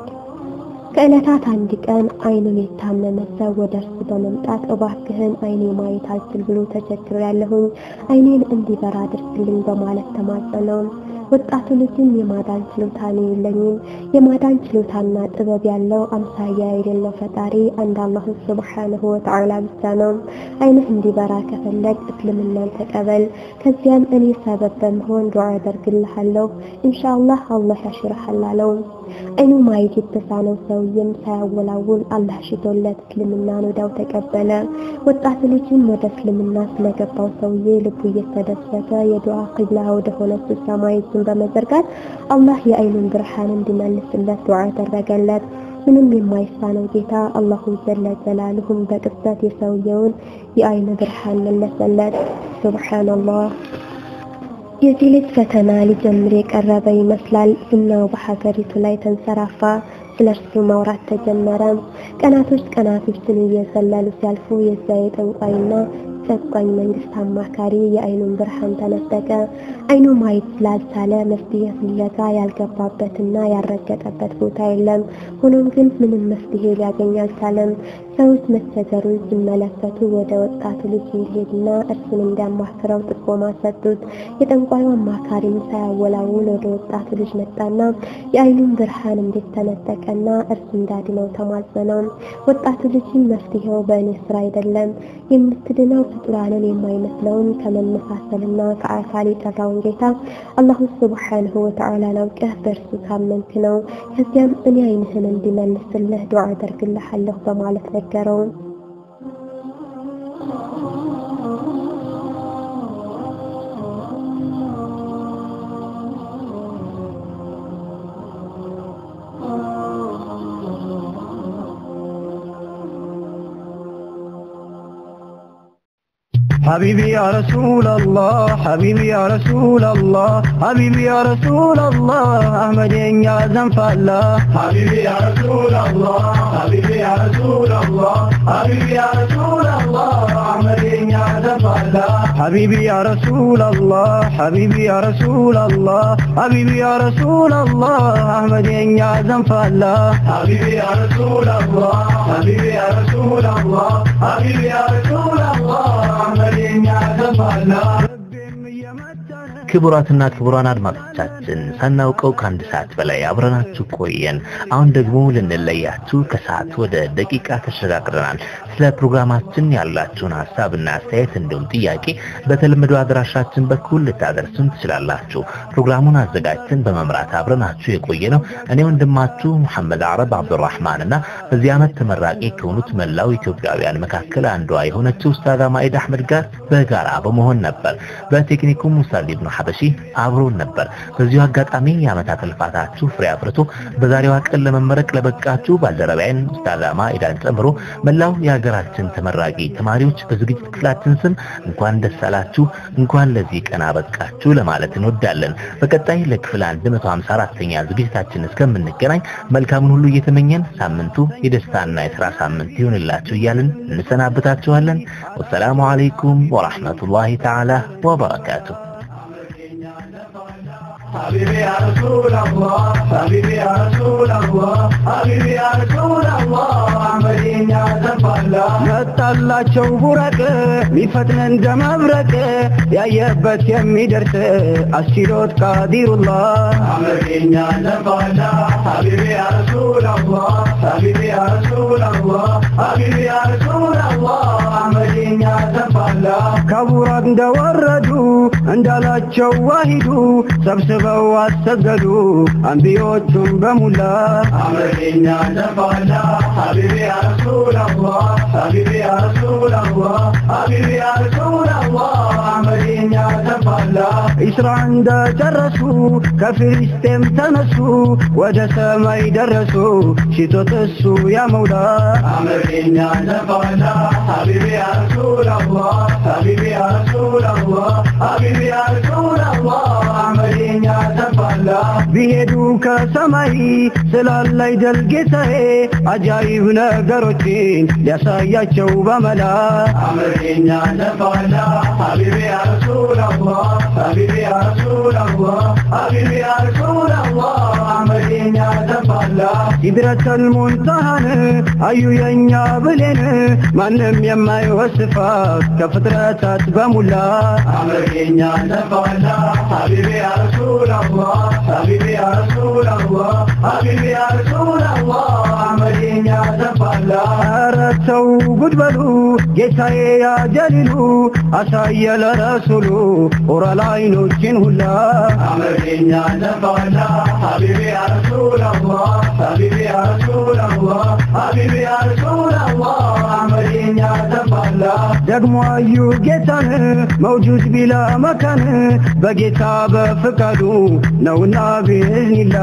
ከዕለታት አንድ ቀን አይኑን የታመመ ሰው ወደ እርሱ በመምጣት እባክህን አይኔ ማየት አልችል ብሎ ተቸግሮ ያለሁኝ አይኔን እንዲበራ አድርግልኝ በማለት ተማጸነው። ወጣቱ ልጅም የማዳን ችሎታ ነው የለኝም፣ የማዳን ችሎታና ጥበብ ያለው አምሳያ የሌለው ፈጣሪ አንድ አላሁ ሱብሓነሁ ወተዓላ ብቻ ነው። አይንህ እንዲበራ ከፈለግ እስልምናን ተቀበል፣ ከዚያም እኔ ሰበብ በመሆን ዱዓ አደርግልሃለሁ፣ ኢንሻአላህ አላህ ያሽርሃል አለው። አይኑ ማየት የተሳነው ሰውዬም ሳያወላውል አላህ ሽቶለት እስልምናን ወዲያው ተቀበለ። ወጣት ልጅም ወደ እስልምና ስለገባው ሰውዬ ልቡ እየተደሰተ የዱዓ ቂብላ ወደ ሆነችው ሰማይ እጁን በመዘርጋት አላህ የአይኑን ብርሃን እንዲመልስለት ዱዓ አደረገለት። ምንም የማይሳነው ጌታ አላሁ ጀለ ጀላልሁም በቅጽበት የሰውየውን የአይን ብርሃን መለሰለት። ሱብሃንአላህ። የዚህ ልጅ ፈተና ሊጀምር የቀረበ ይመስላል። ዝናው በሀገሪቱ ላይ ተንሰራፋ። ስለ እርሱ ማውራት ተጀመረ። ቀናቶች ቀናቶችን እየዘለሉ ሲያልፉ የዚያ የጠንቋይና ጨቋኝ መንግስት አማካሪ የአይኑን ብርሃን ተነጠቀ። አይኑ ማየት ስላልቻለ መፍትሄ ፍለጋ ያልገባበትና ያልረገጠበት ቦታ የለም። ሆኖም ግን ምንም መፍትሄ ሊያገኝ አልቻለም። ሰዎች መቸገሩን ሲመለከቱ ወደ ወጣቱ ልጅ እንዲሄድና እርሱን እንዲያማክረው ጥቆማ ሰጡት። የጠንቋዩ አማካሪም ሳያወላውል ወደ ወጣቱ ልጅ መጣና የአይኑን ብርሃን እንዴት ተነጠቀና እርሱ እንዳድነው ተማጸነው። ወጣቱ ልጅም መፍትሄው በእኔ ስራ አይደለም፣ የምትድነው ፍጡራንን የማይመስለውን ከመመሳሰልና ከአካል የጠራውን ጌታ አላሁ ሱብሓነሁ ወተዓላ አውቀህ በእርሱ ካመንክ ነው። ከዚያም እኔ አይንህን እንዲመልስልህ ዱዓ አደርግልሃለሁ በማለት ነገረው። حبيبي يا رسول الله حبيبي يا رسول الله حبيبي يا رسول الله أحمد يا زنف الله حبيبي يا رسول الله حبيبي يا رسول الله حبيبي يا رسول الله أحمد يا زنف الله حبيبي يا رسول الله حبيبي يا رسول الله حبيبي يا رسول الله أحمد يا زنف الله حبيبي يا رسول الله حبيبي يا رسول الله حبيبي يا رسول الله أحمد يا زنف الله ክቡራትና ክቡራን አድማጮቻችን ሳናውቀው ከአንድ ሰዓት በላይ አብረናችሁ ቆየን። አሁን ደግሞ ልንለያችሁ ከሰዓት ወደ ደቂቃ ተሸጋግረናል። ስለ ፕሮግራማችን ያላችሁን ሀሳብና አስተያየት እንዲሁም ጥያቄ በተለመደው አድራሻችን በኩል ልታደርሱን ትችላላችሁ። ፕሮግራሙን አዘጋጅተን በመምራት አብረናችሁ የቆየ ነው እኔ ወንድማችሁ ሙሐመድ አረብ አብዱራህማን እና በዚህ ዓመት ተመራቂ ከሆኑት መላው ኢትዮጵያውያን መካከል አንዷ የሆነችው ኡስታዝ ማኢድ አህመድ ጋር በጋራ በመሆን ነበር። በቴክኒኩም ሙሳድ ኢብኑ ሐበሺ አብሮን ነበር። በዚሁ አጋጣሚ የዓመታት ልፋታችሁ ፍሬ አፍርቶ በዛሬዋ ቀን ለመመረቅ ለበቃችሁ ባልደረባይን ኡስታዝ ማኢዳን ጨምሮ መላው የሀገራችን ተመራቂ ተማሪዎች በዝግጅት ክፍላችን ስም እንኳን ደስ አላችሁ፣ እንኳን ለዚህ ቀን አበቃችሁ ለማለት እንወዳለን። በቀጣይ ለክፍል 154ኛ ዝግጅታችን እስከምንገናኝ መልካሙን ሁሉ እየተመኘን ሳምንቱ የደስታና የሥራ ሳምንት ይሁንላችሁ እያልን እንሰናበታችኋለን። ወሰላሙ አለይኩም ወራህመቱላሂ ተዓላ ወበረካቱሁ። حبيبي يا رسول الله حبيبي يا رسول الله حبيبي يا رسول الله أحمد يا زنف الله መጣላቸው ቡረቅ ሚፈጥን እንደ መብረቅ ያየበት የሚደርስ አስችሎት ቃዲሩላህ أحمد يا زنف الله حبيبي يا رسول الله حبيبي يا رسول الله حبيبي يا رسول الله أحمد يا زنف الله ከቡራቅ እንደወረዱ እንዳላቸው ዋሂዱ ሰብስበው አሰገዱ አንቢዮቹን በሙላ أحمد يا زنف الله حبيبي يا رسول الله حبيبي يا رسول الله حبيبي يا رسول الله أحمد يا زنف الله ኢስራ እንደጨረሱ ከፊልስጤም ተነሱ ወደ ሰማይ ደረሱ ሽቶት እሱ ያ መውላ أمرنا نفعنا حبيبي يا رسول الله حبيبي يا رسول الله حبيبي يا رسول الله أمرنا نفعنا ቢሄዱ ከሰማይ ስላላይ ደል ጌታዬ አጃይብ ነገሮችን ሊያሳያቸው በመላ أمرنا نفعنا حبيبي يا رسول الله حبيبي يا رسول الله حبيبي يا رسول الله أمرنا نفعنا ሲድረተል ሙንተሃን አዩ የኛ ብሌን ማንም የማይወስፋት ከፍጥረታት በሙላ أمرنا نفعنا حبيبي يا رسول الله حبيبي يا رسول الله حبيبي يا رسول الله أمرنا نفعنا ኧረ ተው ጉድ በሉ ጌታዬ ያጀሊሉ አሳየ ለረሱሉ ኦራል አይኖችን ሁላ أمرنا نفعنا حبيبي يا رسول الله حبيبي يا رسول الله حبيبي يا رسول الله أمرنا نفعنا ደግሞ አዩ ጌታን መውጁድ ቢላ መካን በጌታ በፍቃዱ ነውና ቢዝኒላ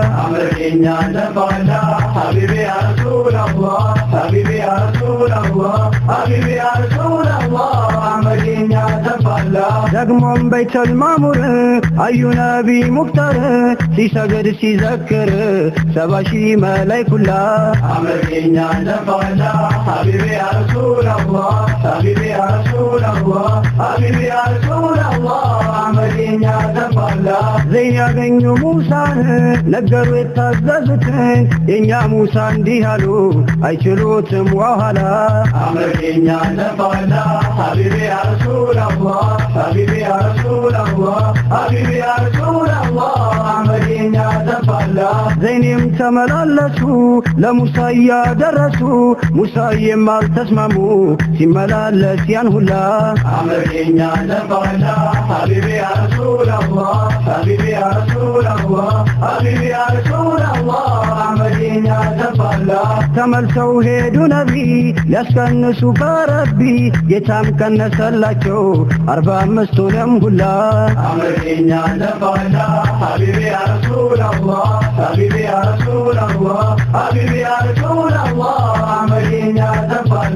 أمرنا نفعنا حبيبي يا رسول الله حبيبي يا رسول الله حبيبي يا رسول الله أمرنا نفعنا ዘንፋላ ደግሞም በይተል ማሙር አዩ ነቢ ሙክተር ሲሰግድ ሲዘክር ሰባ ሺህ መላይኩላ አመርኛ ዘንፋላ ሀቢቢ ያ ረሱላላህ ሀቢቢ ያ ረሱላላህ ሀቢቢ ያ ረሱላላህ አመርኛ ዘንፋላ ዘይን ያገኙ ሙሳን ነገሩ የታዘዙትን የእኛ ሙሳ እንዲህ አሉ አይችሉትም ዋኋላ አመርኛ ዘንፋላ ሀቢቢ ያ ረሱላላህ ሀቢቢ ያ ረሱላላህ ሀቢቢ ያ ረሱላላህ አመርኛ ዘንፋላ ዘይኔም ተመላለሱ ለሙሳ እያደረሱ ሙሳዬም አልተስማሙ ሲመላለስ ያን ሁላ አመርኛ ዘንፋላ ሀቢቢ ያ ረሱላላህ ሀቢቢ ያ ረሱላላህ ሀቢቢ ያ ረሱላላህ አመርኛ ዘንፋላ ተመልሰው ሄዱ ነቢ ሊያስቀንሱ ከረቢ ጌታም ቀነሰላቸው አርባ አምስቱንም ሁላ አመርኛ ዘንፋላ ሀቢቢ ያ ረሱላላህ ሀቢቢ ያ ረሱላላህ ሀቢቢ ያ ረሱላላህ አመርኛ ዘንፋላ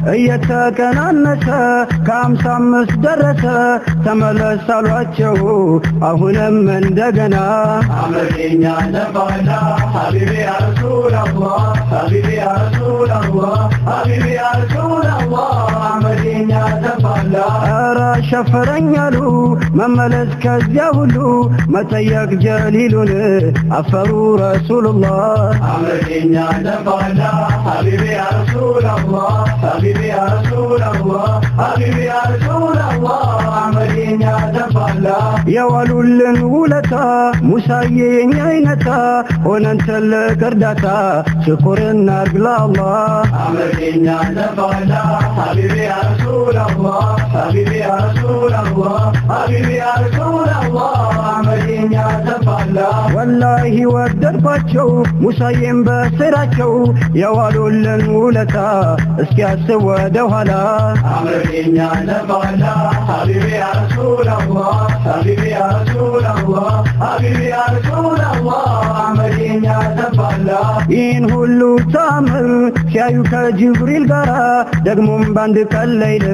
እየተቀናነሰ ከአምሳ አምስት ደረሰ ተመለስ አሏቸው አሁንም እንደገና አመርኛ ዘንፋላ ሀቢቢ ያ ረሱላላህ ሀቢቢ ያ ረሱላላህ ሀቢቢ ያ ረሱላላህ አመርኛ ዘንፋላ ኧረ ሸፈረኝ አሉ መመለስ ከዚያ ሁሉ መጠየቅ ጀሊሉን አፈሩ ረሱሉላህ አመርኛ ዘንፋላ ሀቢቢ ያ ረሱላላህ ሀቢቢ ያ ረሱላላህ ሀቢቢ ያ ረሱላላህ አመርኛ ዘንፋላ የዋሉልን ውለታ ሙሳዬ የኛ አይነታ ሆነን ትልቅ እርዳታ ሽኩርና እርግላ አላህ አመርኛ ዘንፋላ ሀቢቢ ያ ረሱላላህ ሀቢቢ ያ ረሱላላህ ሀቢቢ ያ ረሱላላህ አመርኛ ዘንፋላ ወላሂ ወደድኳቸው ሙሳዬም በስራቸው የዋሉልን ውለታ እስኪያስብ ወደ ኋላ አመርኛ ዘንፋላ ሀቢቢ ያ ረሱላላህ ሀቢቢ ያ ረሱላላህ ሀቢቢ ያ ረሱላላህ አመርኛ ዘንፋላ ይህን ሁሉ ታምር ሲያዩ ከጅብሪል ጋር ደግሞም በአንድ ቀን ሌይል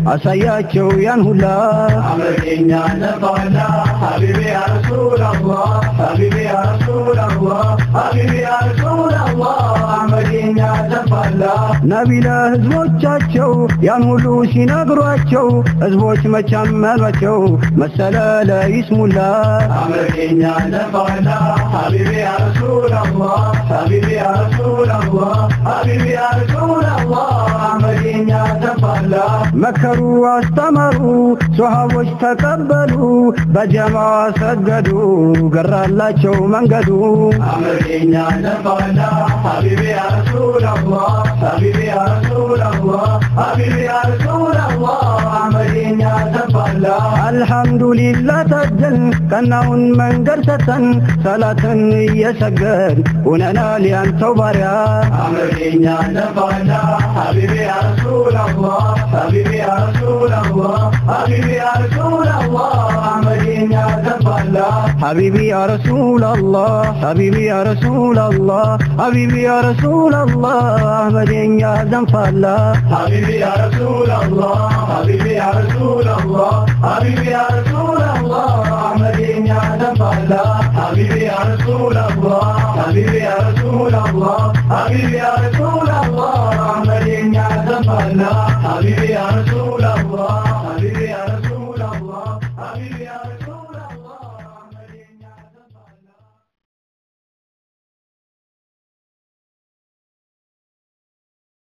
አሳያቸው ያን ሁላ አመርኛ ዘንፋላ ሀቢቢ ያ ረሱላላህ ሀቢቢ ያ ረሱላላህ ሀቢቢ ያ ረሱላላህ አመርኛ ዘንፋላ ነቢ ለህዝቦቻቸው ያን ሁሉ ሲነግሯቸው ህዝቦች መቻመኗቸው መሰለ ለይስሙላ አመርኛ ዘንፋላ ሀቢቢ ያ ረሱላላህ ሀቢቢ ያ ረሱላላህ ሀቢቢ ያ ረሱላላህ አመርኛ ዘንፋላ መከሩ አስተማሩ ሶሃቦች ተቀበሉ በጀማ ሰገዱ ገራላቸው መንገዱ አመርኛ ዘንፋላ ሀቢቢ ያ ረሱላላህ ሀቢቢ ያ ረሱላላህ ሀቢቢ ያ ረሱላላህ አመርኛ ዘንፋላ አልሐምዱሊላህ ታደል ቀናውን መንገድ ሰተን ሰላትን እየሰገድ ሆነናል ያንተው ባሪያ አመርኛ ዘንፋላ ሀቢቢ ያ ረሱላላህ ሀቢቢ ያ ረሱላላህ ሀቢቢ ያ ረሱላላህ አመርኛ ዘንፋላ ሐቢቢ ያ ረሱላላህ ሐቢቢ ያ ረሱላላህ ሐቢቢ ያ ረሱላላህ አህመደኛ ዘንፋላ ሀቢቢ ያ ረሱላላህ ሀቢቢ ያ ረሱላላህ ሀቢቢ ያ ረሱላላህ አመርኛ ዘንፋላ ሀቢቢ ያ ረሱላላህ ሀቢቢ ያ ረሱላላህ ሀቢቢ ያ ረሱላላህ አመርኛ ዘንፋላ ሀቢቢ ያ ረሱላላህ